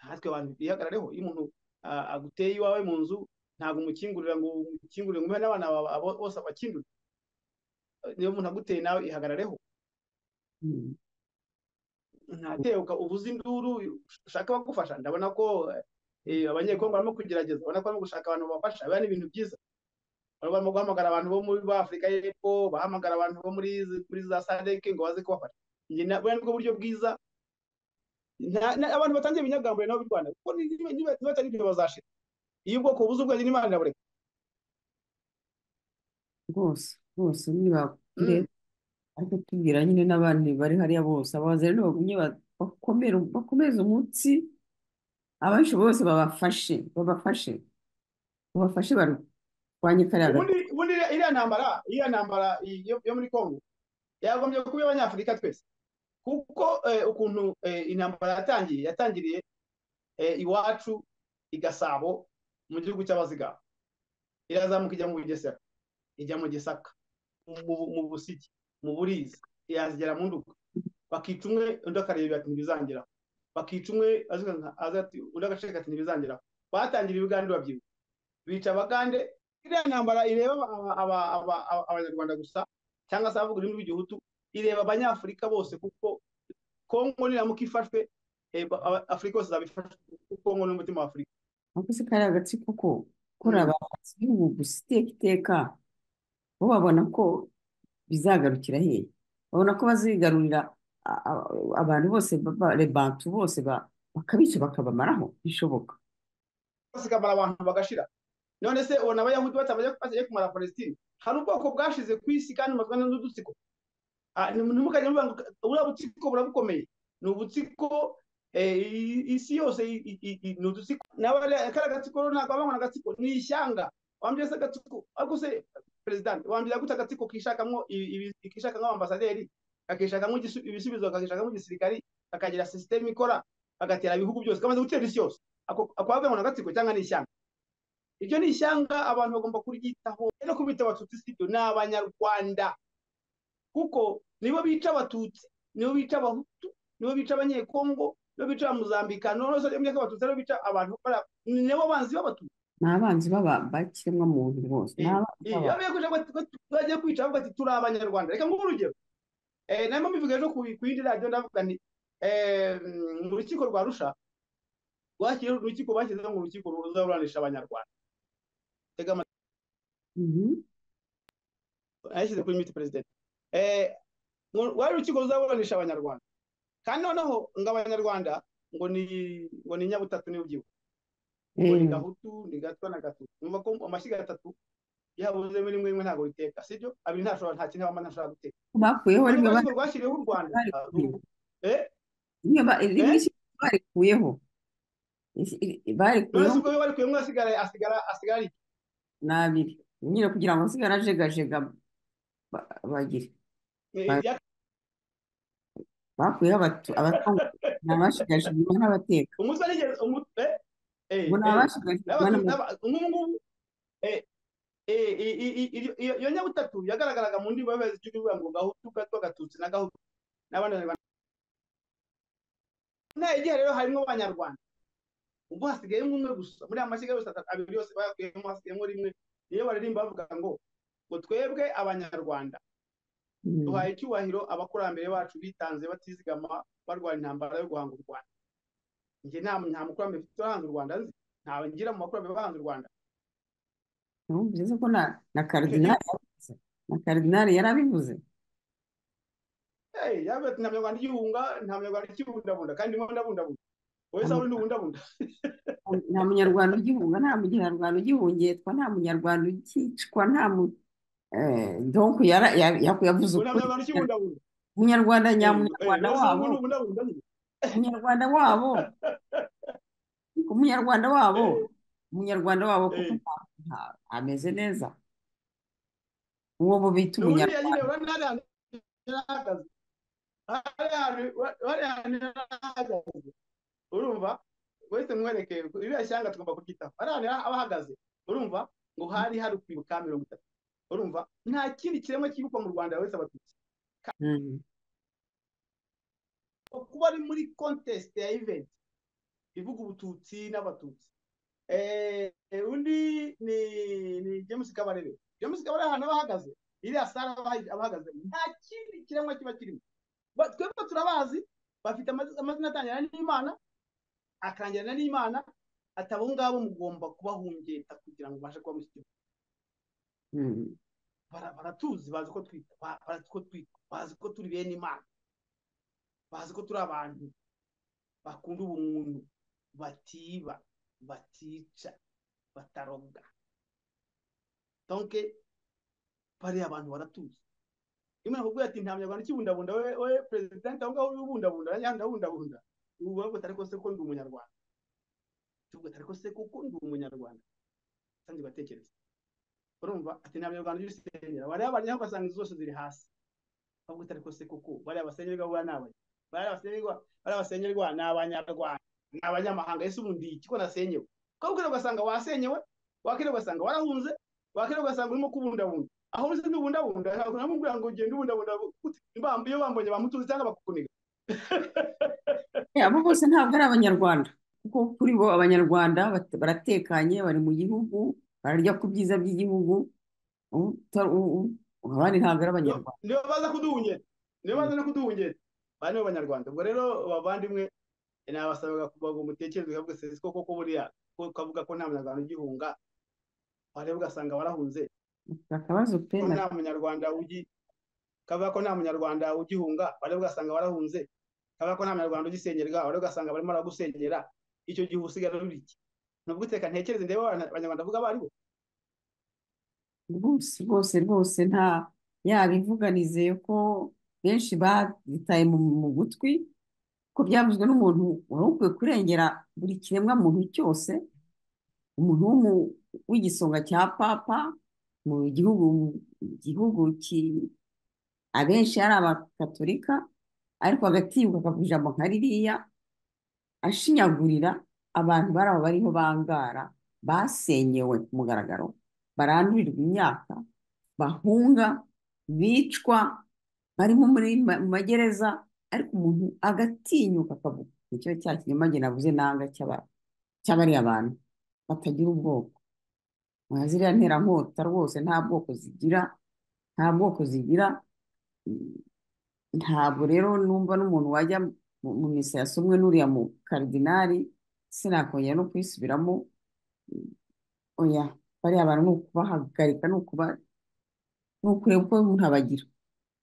natwe abantu bihagarareho iyo umuntu ah, aguteye iwawe mu nzu ntabwo umukingurira ngo umukingurire ngo umuhe n'abana bawe abo- bose abakingure niyo umuntu aguteye nawe ihagarareho Mm. ntateuka uvuze induru ushaka abagufasha ndabona ko eh, abanyekongo barimo kugerageza ubona ko barimo gushaka abantu babafasha biba ni ibintu byiza Baba barimo guhamagara abantu bo muri ba afurika y'Epfo bahamagara abantu bo muri izi- muri za sadeke ngo baze kubafasha njye na- buriya nibwo buryo bwiza Nta- na- abantu batangiye ibinyagambure nabo birwana kuko ni- niba- niba niba atari ibyo bazashira iyo ubwoko buze ubwenge n'imana irabureka rwose rwose nibakure Mm, ariko tubwira nyine n'abandi bari hariya bose abawazarendo bagumye ba- bakomere- bakomeze umunsi abenshi bose babafashe babafashe babafashe barwanye kariya ubundi ubundi iriya iriya ntambara iriya ntambara i- yo yo muri kongo yagombye kuba iy'abanyafurika twese kuko eh, ukuntu eh, intambara yatangiye yatangiriye eh, iwacu i gasabo mu gihugu cy'abazigaba irazamuka ijya mu bugesera ijya mu gisaka mu mu busigi mu burizi yazigera mu nduga bakica umwe undi akareba ati ntibizangeraho bakica umwe aziga nka- aza ati undi agaceka ati ntibizangeraho batangira ibiganiro babyibuka bica abagande iriya ntambara ireba aba- aba- aba- aba- abanyarwanda gusa cyangwa se abavuga ururimi rw'igihutu ireba abanyafurika bose kuko kongo niramuka ifashwe eh, ba- aba- afurika yose izaba ifashwe kuko kongo ni umutima wa afurika ako se kariya gatsiko ko Mm. kora abahanzi b'ibihugu gusa iteka iteka bo babona ko bizagarukira hehe babona ko bazigarurira a- a- abantu bose ba- ba- rebantu bose ba- bakabica bakabamaraho bishoboka basigamara abantu bagashira none se ubona abayahudi batabajya bagiye kumara palestine hari ubwoko bwashize ku isi kandi bumazwe n'udutsiko Ah, nti- ntimukajya muvuga ngo buriya butsiko burabukomeye ni ubutsiko eh, i- isi yose i- i- i- i- ni udutsiko nawe rero kariya gatsiko rero ntabwo babona agatsiko ni ishyanga wambwira se agatsiko ariko se perezida wambwira gute agatsiko kishakamo ibi- ibi- kishakamo ambasaderi kakishakamo igisu- ibisubizo kakishakamo igisirikari kakagira sisiteme ikora kagatera ibihugu byose kamaze gutera isi yose ako ako wavuga ngo ni agatsiko cyangwa ni ishyanga iryo ni ishyanga abantu bagomba kuryitaho no kubita abatutsi sibyo ni abanyarwanda kuko nibo bica abatutsi nibo bica abahutu nibo bica abanyekongo nibo bica abamuzambikano nose iyo myaka abatutsi aribo bica abantu bara- nibo banzi b'abatutsi ni abanzi baba- b'ikiremwamuntu rwose ni Eh, abanzi eh, b'abantu bariya kuja bati- bati- bagiye kwica bavuga ati turi abanyarwanda reka nguhe urugero Eh, narimo mbivuga ejo ku ku yindi radiyo ndavuga nti eh, mu rukiko rwa rusha rwashyireho urukiko bashyizeho ngo urukiko ruzaburanisha abanyarwanda tega amatwi Mhm. yashyize kuri miti perezida rwari urukiko ruzaburanisha abanyarwanda kandi noneho ngo abanyarwanda ngo ni ngo ni nyabutatu niba ubyibuka ngo ni Eh, gahutu ni gatwa na gatu numva ko amashyiga atatu yabuze muri rimwe rimwe ntabwo riteka sibyo abiri ntashobora nta kintu abana ntashobora guteka bakuyeho rimwe ba- urwego rwashyiriweho u rwanda barikuyeho Eh, rimwe ba- rimwe Eh? ishyaka barikuyeho Isi- iri- none barikuyeho se ubwo yo barikuye umwe asigaye asigara asigara iki? ni abiri nyine kugira ngo hasigare ajegajega ba- bagire Eh, Ba- ibyaka- bakuyeho abatu- abatanga ni abashigashigwa n'abateka umunsi warigeze umu- eh, eh, ngo ni eh, abashigashigwa n'abatu- n'abateka n'aba- nk'ubu ngubu eh, eh, i- i- i- iyo- iyo- iyo nyabutatu yagaragaraga mu ndimi y'abayobozi y'igihugu ivuga ngo gahutu gatwa gatutsi na gahutu n'abandi banyarwanda nta igihe rero harimo abanyarwanda ubwo hasigayemo umwe gusa muri aya mashyiga yose atatu abiri yose bayakuyemo hasigayemo rimwe niyo baririmba bavuga ngo ngo twebwe abanyarwanda duhaye icyubahiro abakurambere bacu bitanze batizigama barwara intambara yo guhanga u rwanda njye nta nta mukurambere mfite urahanga u rwanda nzi ntawe ngira mu bakurambere bahanga u rwanda bivuze ko na na karidinali yabivuze na karidinali yarabivuze hey, yabe ati nta munyarwanda igihunga nta munyarwanda ikibundabunda kandi ndimo ndabundabunda wowe sawe ntubundabunda nta munyarwanda ugihunga nta munyarwanda ugihungetswa nta munyarwanda ukicwa nta mu eh, donc yara- ya- ya- yavuze ubu nta ukuri munyarwanda ikibundabunda munyarwanda Eh, nyamunyarwanda wowe sawe wabo ubundi ubundabunda umunyarwanda wabo umunyarwanda wabo umunyarwanda wabo kuko Eh, nta- nta- ameze neza uwo mu bita ubundi umunyarwanda yagiye urabona hari ahantu yari ahagaze hari ahantu- hari ahantu yari ahagaze urumva wese mwereke iriya shyanga tugomba kuryitaho hari ahantu yari abahagaze urumva ngo hari hari kwibuka mirongo itatu urumva nta kindi kiremwa cyibukwa mu rwanda wese abatutsi Mm. kuba ari muri contest ya event ivuga ubututsi n'abatutsi Eh, eh, undi ni ni james kabarebe james kabarebe ahantu aba ahagaze iriya sare aba abahagaze nta kindi kiremwa kiba kirimo Ba- twebwe turabazi bafite amaz- amazina atangira n'imana akangirana n'imana ati abo ngabo mugomba kubahungeta kugira ngo ubashe kuba mu kigo Mm. Bara- baratuzi bazi ko twita ba- bazi ko twitwa bazi ko turi bene imana bazi ko turi abantu bakunda ubumuntu batiba batica bataroga donke bariya abantu baratuzi imana akubwira ati nta munyarwanda ukibundabunda we we perezidante aho ngaho ubundabunda nanjye ndabundabunda ubu bavuga ati ariko se ko ndi umunyarwanda tuvuga ati ariko se kuko ndi umunyarwanda kandi batekereza urumva ati nta munyarwanda ujya usengera bariya baryaho ugasanga inzu zose ziri hasi bavuga ati ariko se kuko bariya basengerwa buriya ni abanya bariya basengerwa bariya basengerwa ni abanyarwanda ni abanyamahanga ese ubundi iki ko nasenyewe ko bukira ugasanga wasenyewe wakira ugasanga warahunze wakira ugasanga urimo kubundabunda aho uri se ntubundabunda ntabwo namubwira ngo ugende ubundabunda gute? Mbamba- iyo bambonye bamutuzi cyangwa bakuniga Eh, abo bose ntabwo ari abanyarwanda kuko kuri bo abanyarwanda bat- baratekanye bari mu gihugu bararya ku byiza by'igihugu ubu- uta- u- u- abandi ntabwo ari niyo abanyarwanda niyo baza kuduhungera niyo Mm. baza no kuduhungera bari nibo banyarwanda ubwo rero bavandimwe nabasabaga kugira ngo mutekereze ukavuga se siko koko buriya ko ukavuga ko nta munyarwanda ugihunga wareba ugasanga warahunze Bafite akabazo pe ko na nta munyarwanda ugi kavuga ko nta munyarwanda ugihunga bareba ugasanga warahunze kavuga ko nta munyarwanda ugisengerwa bareba ugasanga barimo baragusenyera icyo gihe usigara uri iki nubwo uteka ntekereze ndebe abana- abanyarwanda avuga abo ari bo rwose rwose rwose nta yaba ivuga nizeye ko benshi babitaye mu mu gutwi ko byavuzwe n'umuntu wari ukwiye kurengera buri kiremwa muntu cyose umuntu w'umu- w'igisonga cya papa mu gihugu mu gihugu ki abenshi ari abakatolika ariko agatinyuka akavuga ijambo nka ririya ashinyagurira abantu bari aho bariho bangara basenyewe ku mugaragaro barandurirwa imyaka bahunga bicwa barimo muri ma- mu magereza ariko umuntu agatinyuka akavuga nicyo cya kinyoma njye navuze nanga cy'aba- cy'abariya bantu batagira ubwoko Nka ziriya nterankota rwose nta bwoko zigira nta bwoko zigira ntabwo rero numva n'umuntu wajya mu mu misa yasomwe n'uriya mu karidinali sinakongera no kuyisubiramo oya bariya abantu ni ukubahagarika ni ukuba ni ukureba uko umuntu abagira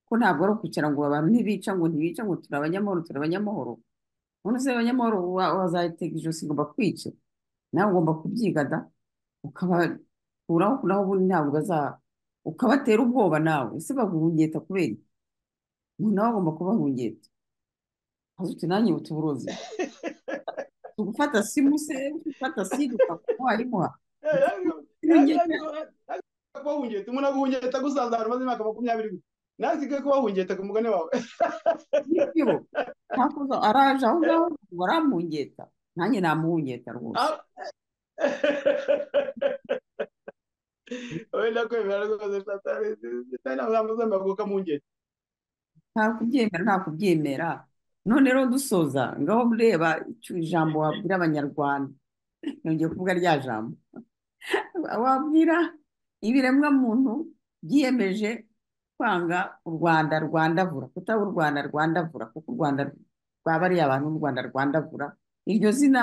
ko ntabwo ari ukwicara ngo abantu ntibica ngo ntibica ngo turi abanyamahoro turi abanyamahoro none se abanyamahoro wa- wazayitega ijosi ngo bakwice nawe ugomba kubyiga da ukabakuraho naho ubundi ntabwo baza ukabatera ubwoba nawe ese baguhungeta kubera iki umuntu nawe agomba kubahungiye uti nanjye uti uburozi tugufata simu se ufata simu wayimuha kubahungeta umuntu aguhungeta agusanze ahantu umaze imyaka makumyabiri gusa nawe usigaye kubahungeta ku mugani wawe nibyo ntakuza araje aho ngaho baramuhungeta nanjye namuhungeta rwose wenda kwemera rwose satani azamuzamuka ukamungeta nta kubyemera nta kubyemera none rero dusoza ngaho mureba icyo ijambo wabwira abanyarwanda nongeye kuvuga rya jambo wabwira ibiremwamuntu byiyemeje kwanga u rwanda rwandavura kutaba u rwanda rwandavura kuko u rwanda rwaba ari abantu b'u rwanda rwandavura iryo zina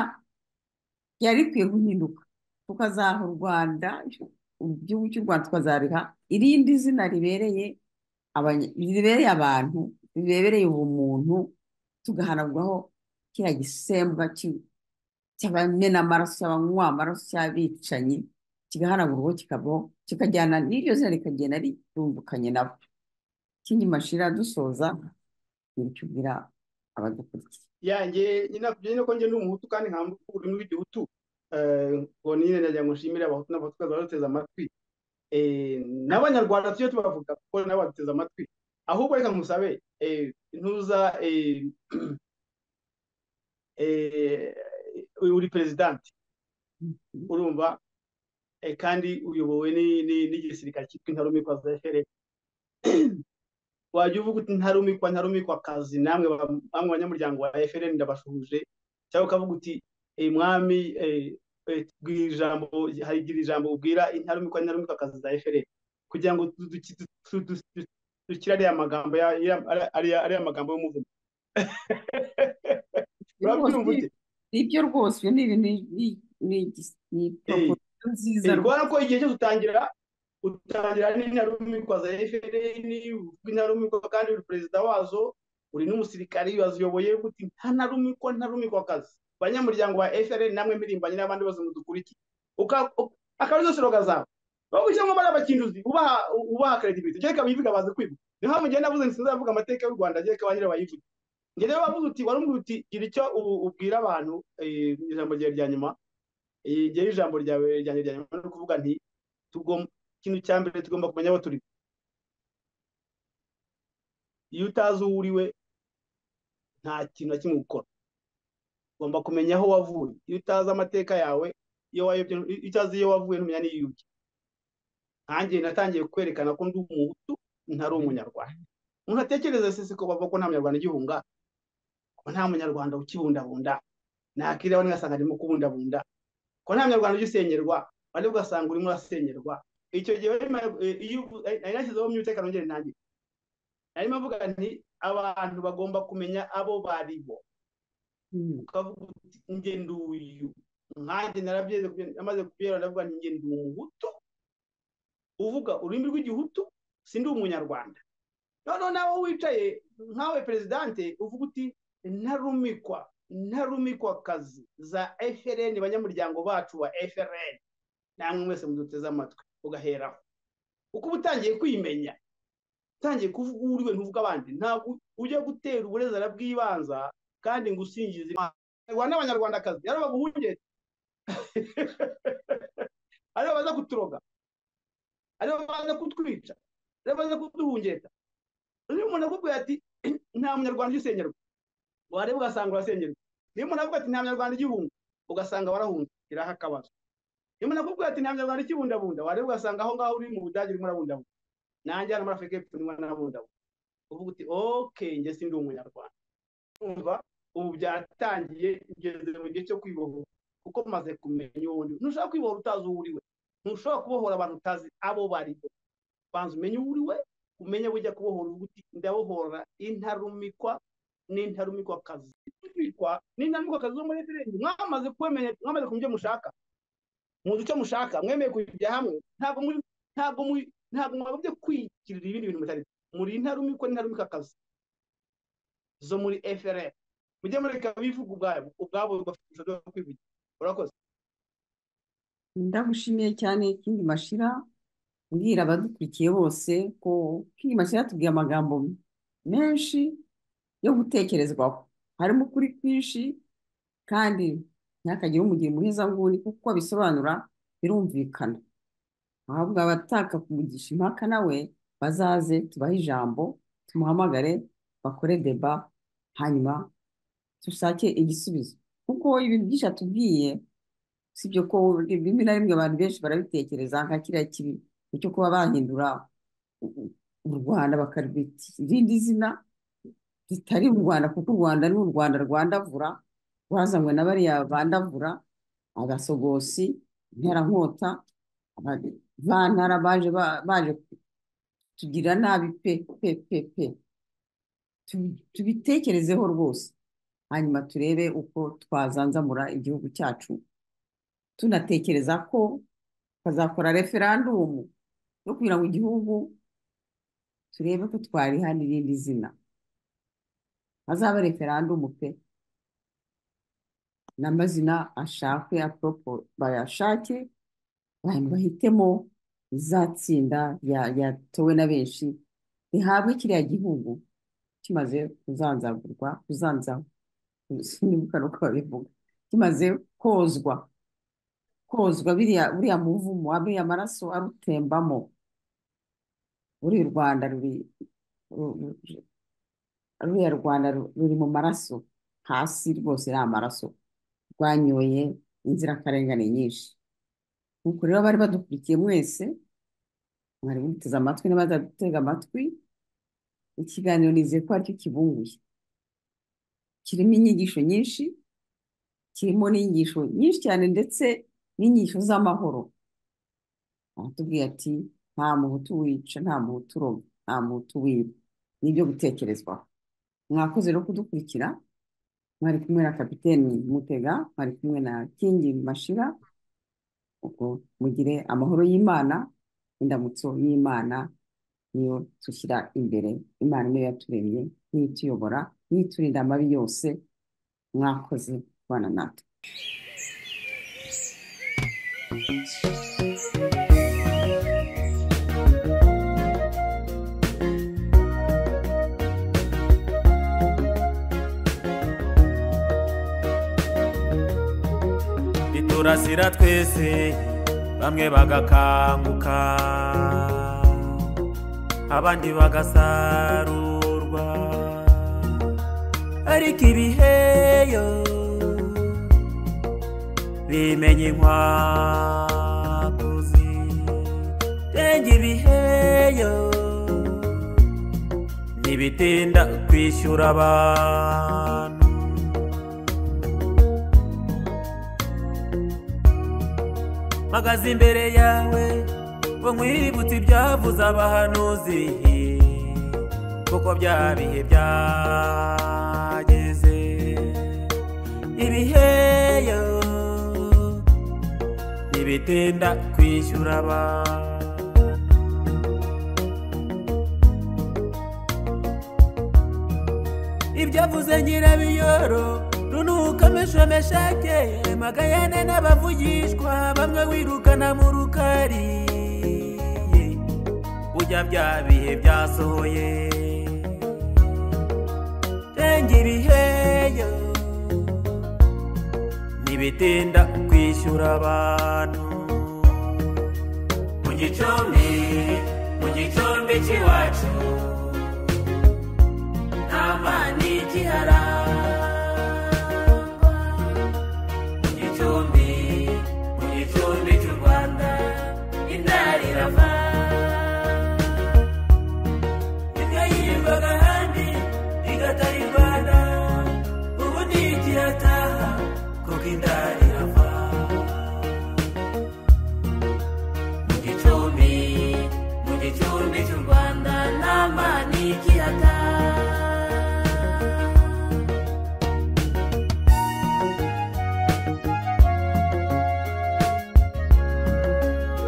ryari rikwiye guhinduka tukazaha u rwanda igihugu cy'u rwanda tukazariha irindi zina ribereye abanya- ribereye abantu ribereye ubumuntu tugahanagwaho kiriya gisemba cy'i- cy'abamena amaraso cy'abanywa amaraso cy'abicanyi kigahanagurwaho kikabaho kikajyana n'iryo zina rikagenda ritundukanye nabo ikindi mashira dusoza ni icyo ubwira abadukurikiye yanjye nyine ko njye ndi umuhutu kandi nkamba ururimi rw'igihutu Eh, ngo nyine nagira ngo nshimire abahutu n'abatukazi baduteze amatwi Eh, n'abanyarwanda tujye tubavuga kuko nabo baduteze amatwi ahubwo reka ngusabe eh, ntuza eh, eh, uri perezidanti urumva eh, kandi uyobowe ni- ni- n'igisirikare cyitwa intarumikwa zefere wajya uvuga uti ntarumikwa ntarumikwa kazi namwe ba- bamwe banyamuryango wa FLN ndabashuhuje cyangwa ukavuga uti "Eh, mwami eh, eh, bwira ijambo harigira ijambo ubwira intarumikwa ntarumikwa kazi za FLN kugira ngo du- du- du- du- du- du- dukire ariya magambo ya- ya- ari- ari- ariya magambo y'umuvumo urabyumva ute ibyo rwose ibyo ni ni- ni- ni- ni proposition nziza Eh, rwose kubera ko igihe cyose utangira utangira n'intarumikwa za FLN uvuga intarumikwa kandi uri perezida wazo uri n'umusirikari waziyoboye gute nta ntarumikwa ntarumikwa kazi banyamuryango ba FLN namwe mirimbanye n'abandi bose mudukurikiye Uka- u- akaba arizo siroga zawe wowe ujya mwamara abakinduzi ubaha ubaha credibility kereka bivuga baze kwibuka niho mu gihe navuze nti sinzavuga amateka y'u Rwanda kereka ba nyirayo bayivuge njye rero wavuze uti warumvira uti gira icyo ubu- ubwira abantu eh, mu ijambo ryawe rya nyuma Eh, njyewe ijambo ryawe ryanjye rya nyuma ni ukuvuga nti tugomba ikintu cya mbere tugomba kumenya abo turi iyo utazi uwo uriwe nta kintu na kimwe gukora ugomba kumenya aho wavuye iyo utazi amateka yawe iyo wayobye iyo utazi iyo wavuye ntumenya n'iyo ujya nkanjye natangiye kwerekana ko ndi umuhutu ntari umunyarwanda umuntu atekereza sese ko bavuga ko nta munyarwanda ugihunga ko nta munyarwanda ukibundabunda nakireba ngasanga arimo kubundabunda ko nta munyarwanda ugisengerwa wari ugasanga urimo urasenyerwa icyo gihe wari ma- eh, iyo uvu- eh, nari nashyizeho myute kanongere nanjye narimo mvuga nti abantu bagomba kumenya abo bari bo Mm. ukavuga uti njye ndi uyu nkanjye narabyeze amaze kubyera ndavuga nti njye ndi umuhutu uvuga ururimi rw'igihutu sindi umunyarwanda noneho nawe wicaye nkawe perezidante uvuga uti ntarumikwa ntarumikwa kazi za frn banyamuryango bacu ba frn namwe mwese muduteze amatwi ugaheraho uko uba utangiye kwimenya utangiye kuvuga uwo uriwe ntuvuga abandi ntabwo ujya gutera uburezara bw'ibanza kandi ngo usingize Imana Abanyarwanda n'abanyarwandakazi aribo baguhungera aribo baza kuturoga aribo baza kutwica aribo baza kuduhungeta niba umuntu akubwira ati nta munyarwanda ugisengerwa wareba ugasanga urasengerwa niba umuntu avuga ati nta munyarwanda ugihunga ugasanga warahunze iraho akabazo niba umuntu akubwira ati nta munyarwanda ukibundabunda wareba ugasanga aho ngaho uri mu budage urimo urabundabunda nanjye hano muri afurika y'epfo ndimo narabundabunda uvuga uti oke njye sindi umunyarwanda umva ubu byatangiye ngeze mu gihe cyo kwibohora kuko maze kumenya uwo ndi we. ntushobora kwibohora utazi uwo uri we ntushobora kubohora abantu utazi abo bari bo banza umenye uwo uri we umenye bujya kubohora uvuga uti ndabohora intarumikwa n'intarumikwa kazi intarumikwa n'intarumikwa kazi zo muri referendumu mwamaze kubimenya mwamaze kumenya ibyo mushaka muzi icyo mushaka mwemeye kujya hamwe ntabwo muri ntabwo muri ntabwo mwagobye kwigirira ibindi bintu mutari muri intarumikwa n'intarumikwa kazi zo muri FRN mujye mureka bivuga ubwabo ubwabo bafite bwo kwivugira urakoze ndagushimiye cyane ikindi mashira mbwira abadukurikiye bose ko ikindi mashira tubwiye amagambo menshi yo gutekerezwaho harimo ukuri kwinshi kandi ntihakagire umugira muhezanguni kuko bisobanura birumvikana ahubwo abataka kumugisha impaka nawe bazaze tubahe ijambo tumuhamagare bakore deba hanyuma dushake igisubizo kuko ibintu byinshi atubwiye usibye ko rimwe na rimwe abantu benshi barabitekereza nka kiriya kintu cyo kuba bahindura u rwanda bakarwita irindi zina ritari u rwanda kuko u rwanda ni u rwanda rwandavura rwazanywe na bariya bandavura agasogosi interankota abantara baje baje tugira nabi pe pe pe pe tubitekerezeho rwose hanyuma turebe uko twazanzamura igihugu cyacu tunatekereza ko bazakora referandumu yo kugira ngo igihugu turebe ko twariha n'irindi zina hazabe referandumu pe n'amazina ashakwe bayashake abantu bahitemo izatsinda yatowe na benshi rihabwe kiriya gihugu kimaze kuzanzagurwa kuzanzaho sinibuka uko babivuga kimaze kozwa kozwa buriya muvumo buriya amaraso arutembamo buri rwanda ruri ruriya rwanda ruri mu maraso hasi rwose ni amaraso rwanyoye inzirakarengane nyinshi nuko rero bari badukurikiye mwese mwari muteze amatwi n'abadutega amatwi ikiganiro nizeye ko aricyo kibunguye kirimo inyigisho nyinshi kirimo n'inyigisho nyinshi cyane ndetse n'inyigisho z'amahoro aratubwiye ati nta muhutu wica nta muhutu uroga nta muhutu wiba ni ibyo gutekerezwaho mwakoze no kudukurikira mwari kumwe na kapiteni mutega mwari kumwe na kingi mashira ubwo mugire amahoro y'imana indamutso y'imana niyo dushyira imbere imana niyo yaturemye niyo ituyobora niyo iturinda amabi yose mwakoze kubana natwe turasira twese bamwe bagakanguka abandi bagasarurwa ariko ibiheyo bimenya inkwakuzi renge ibiheyo ntibitinda kwishyura abantu mpagaze imbere yawe ngo nkwibutse ibyavuze abahanuzi kuko bya bihe byageze ibiheyo ntibitinda kwishyura abantu ibyavuze nyirabiyoro runuka ameshomeshake magayane n'abavugishwa bamwe wirukana mu rukari ujya bya bihe byasohoye renge ibiheyo ntibitinda kwishyura abantu mu gicumbi mu gicumbi cy'iwacu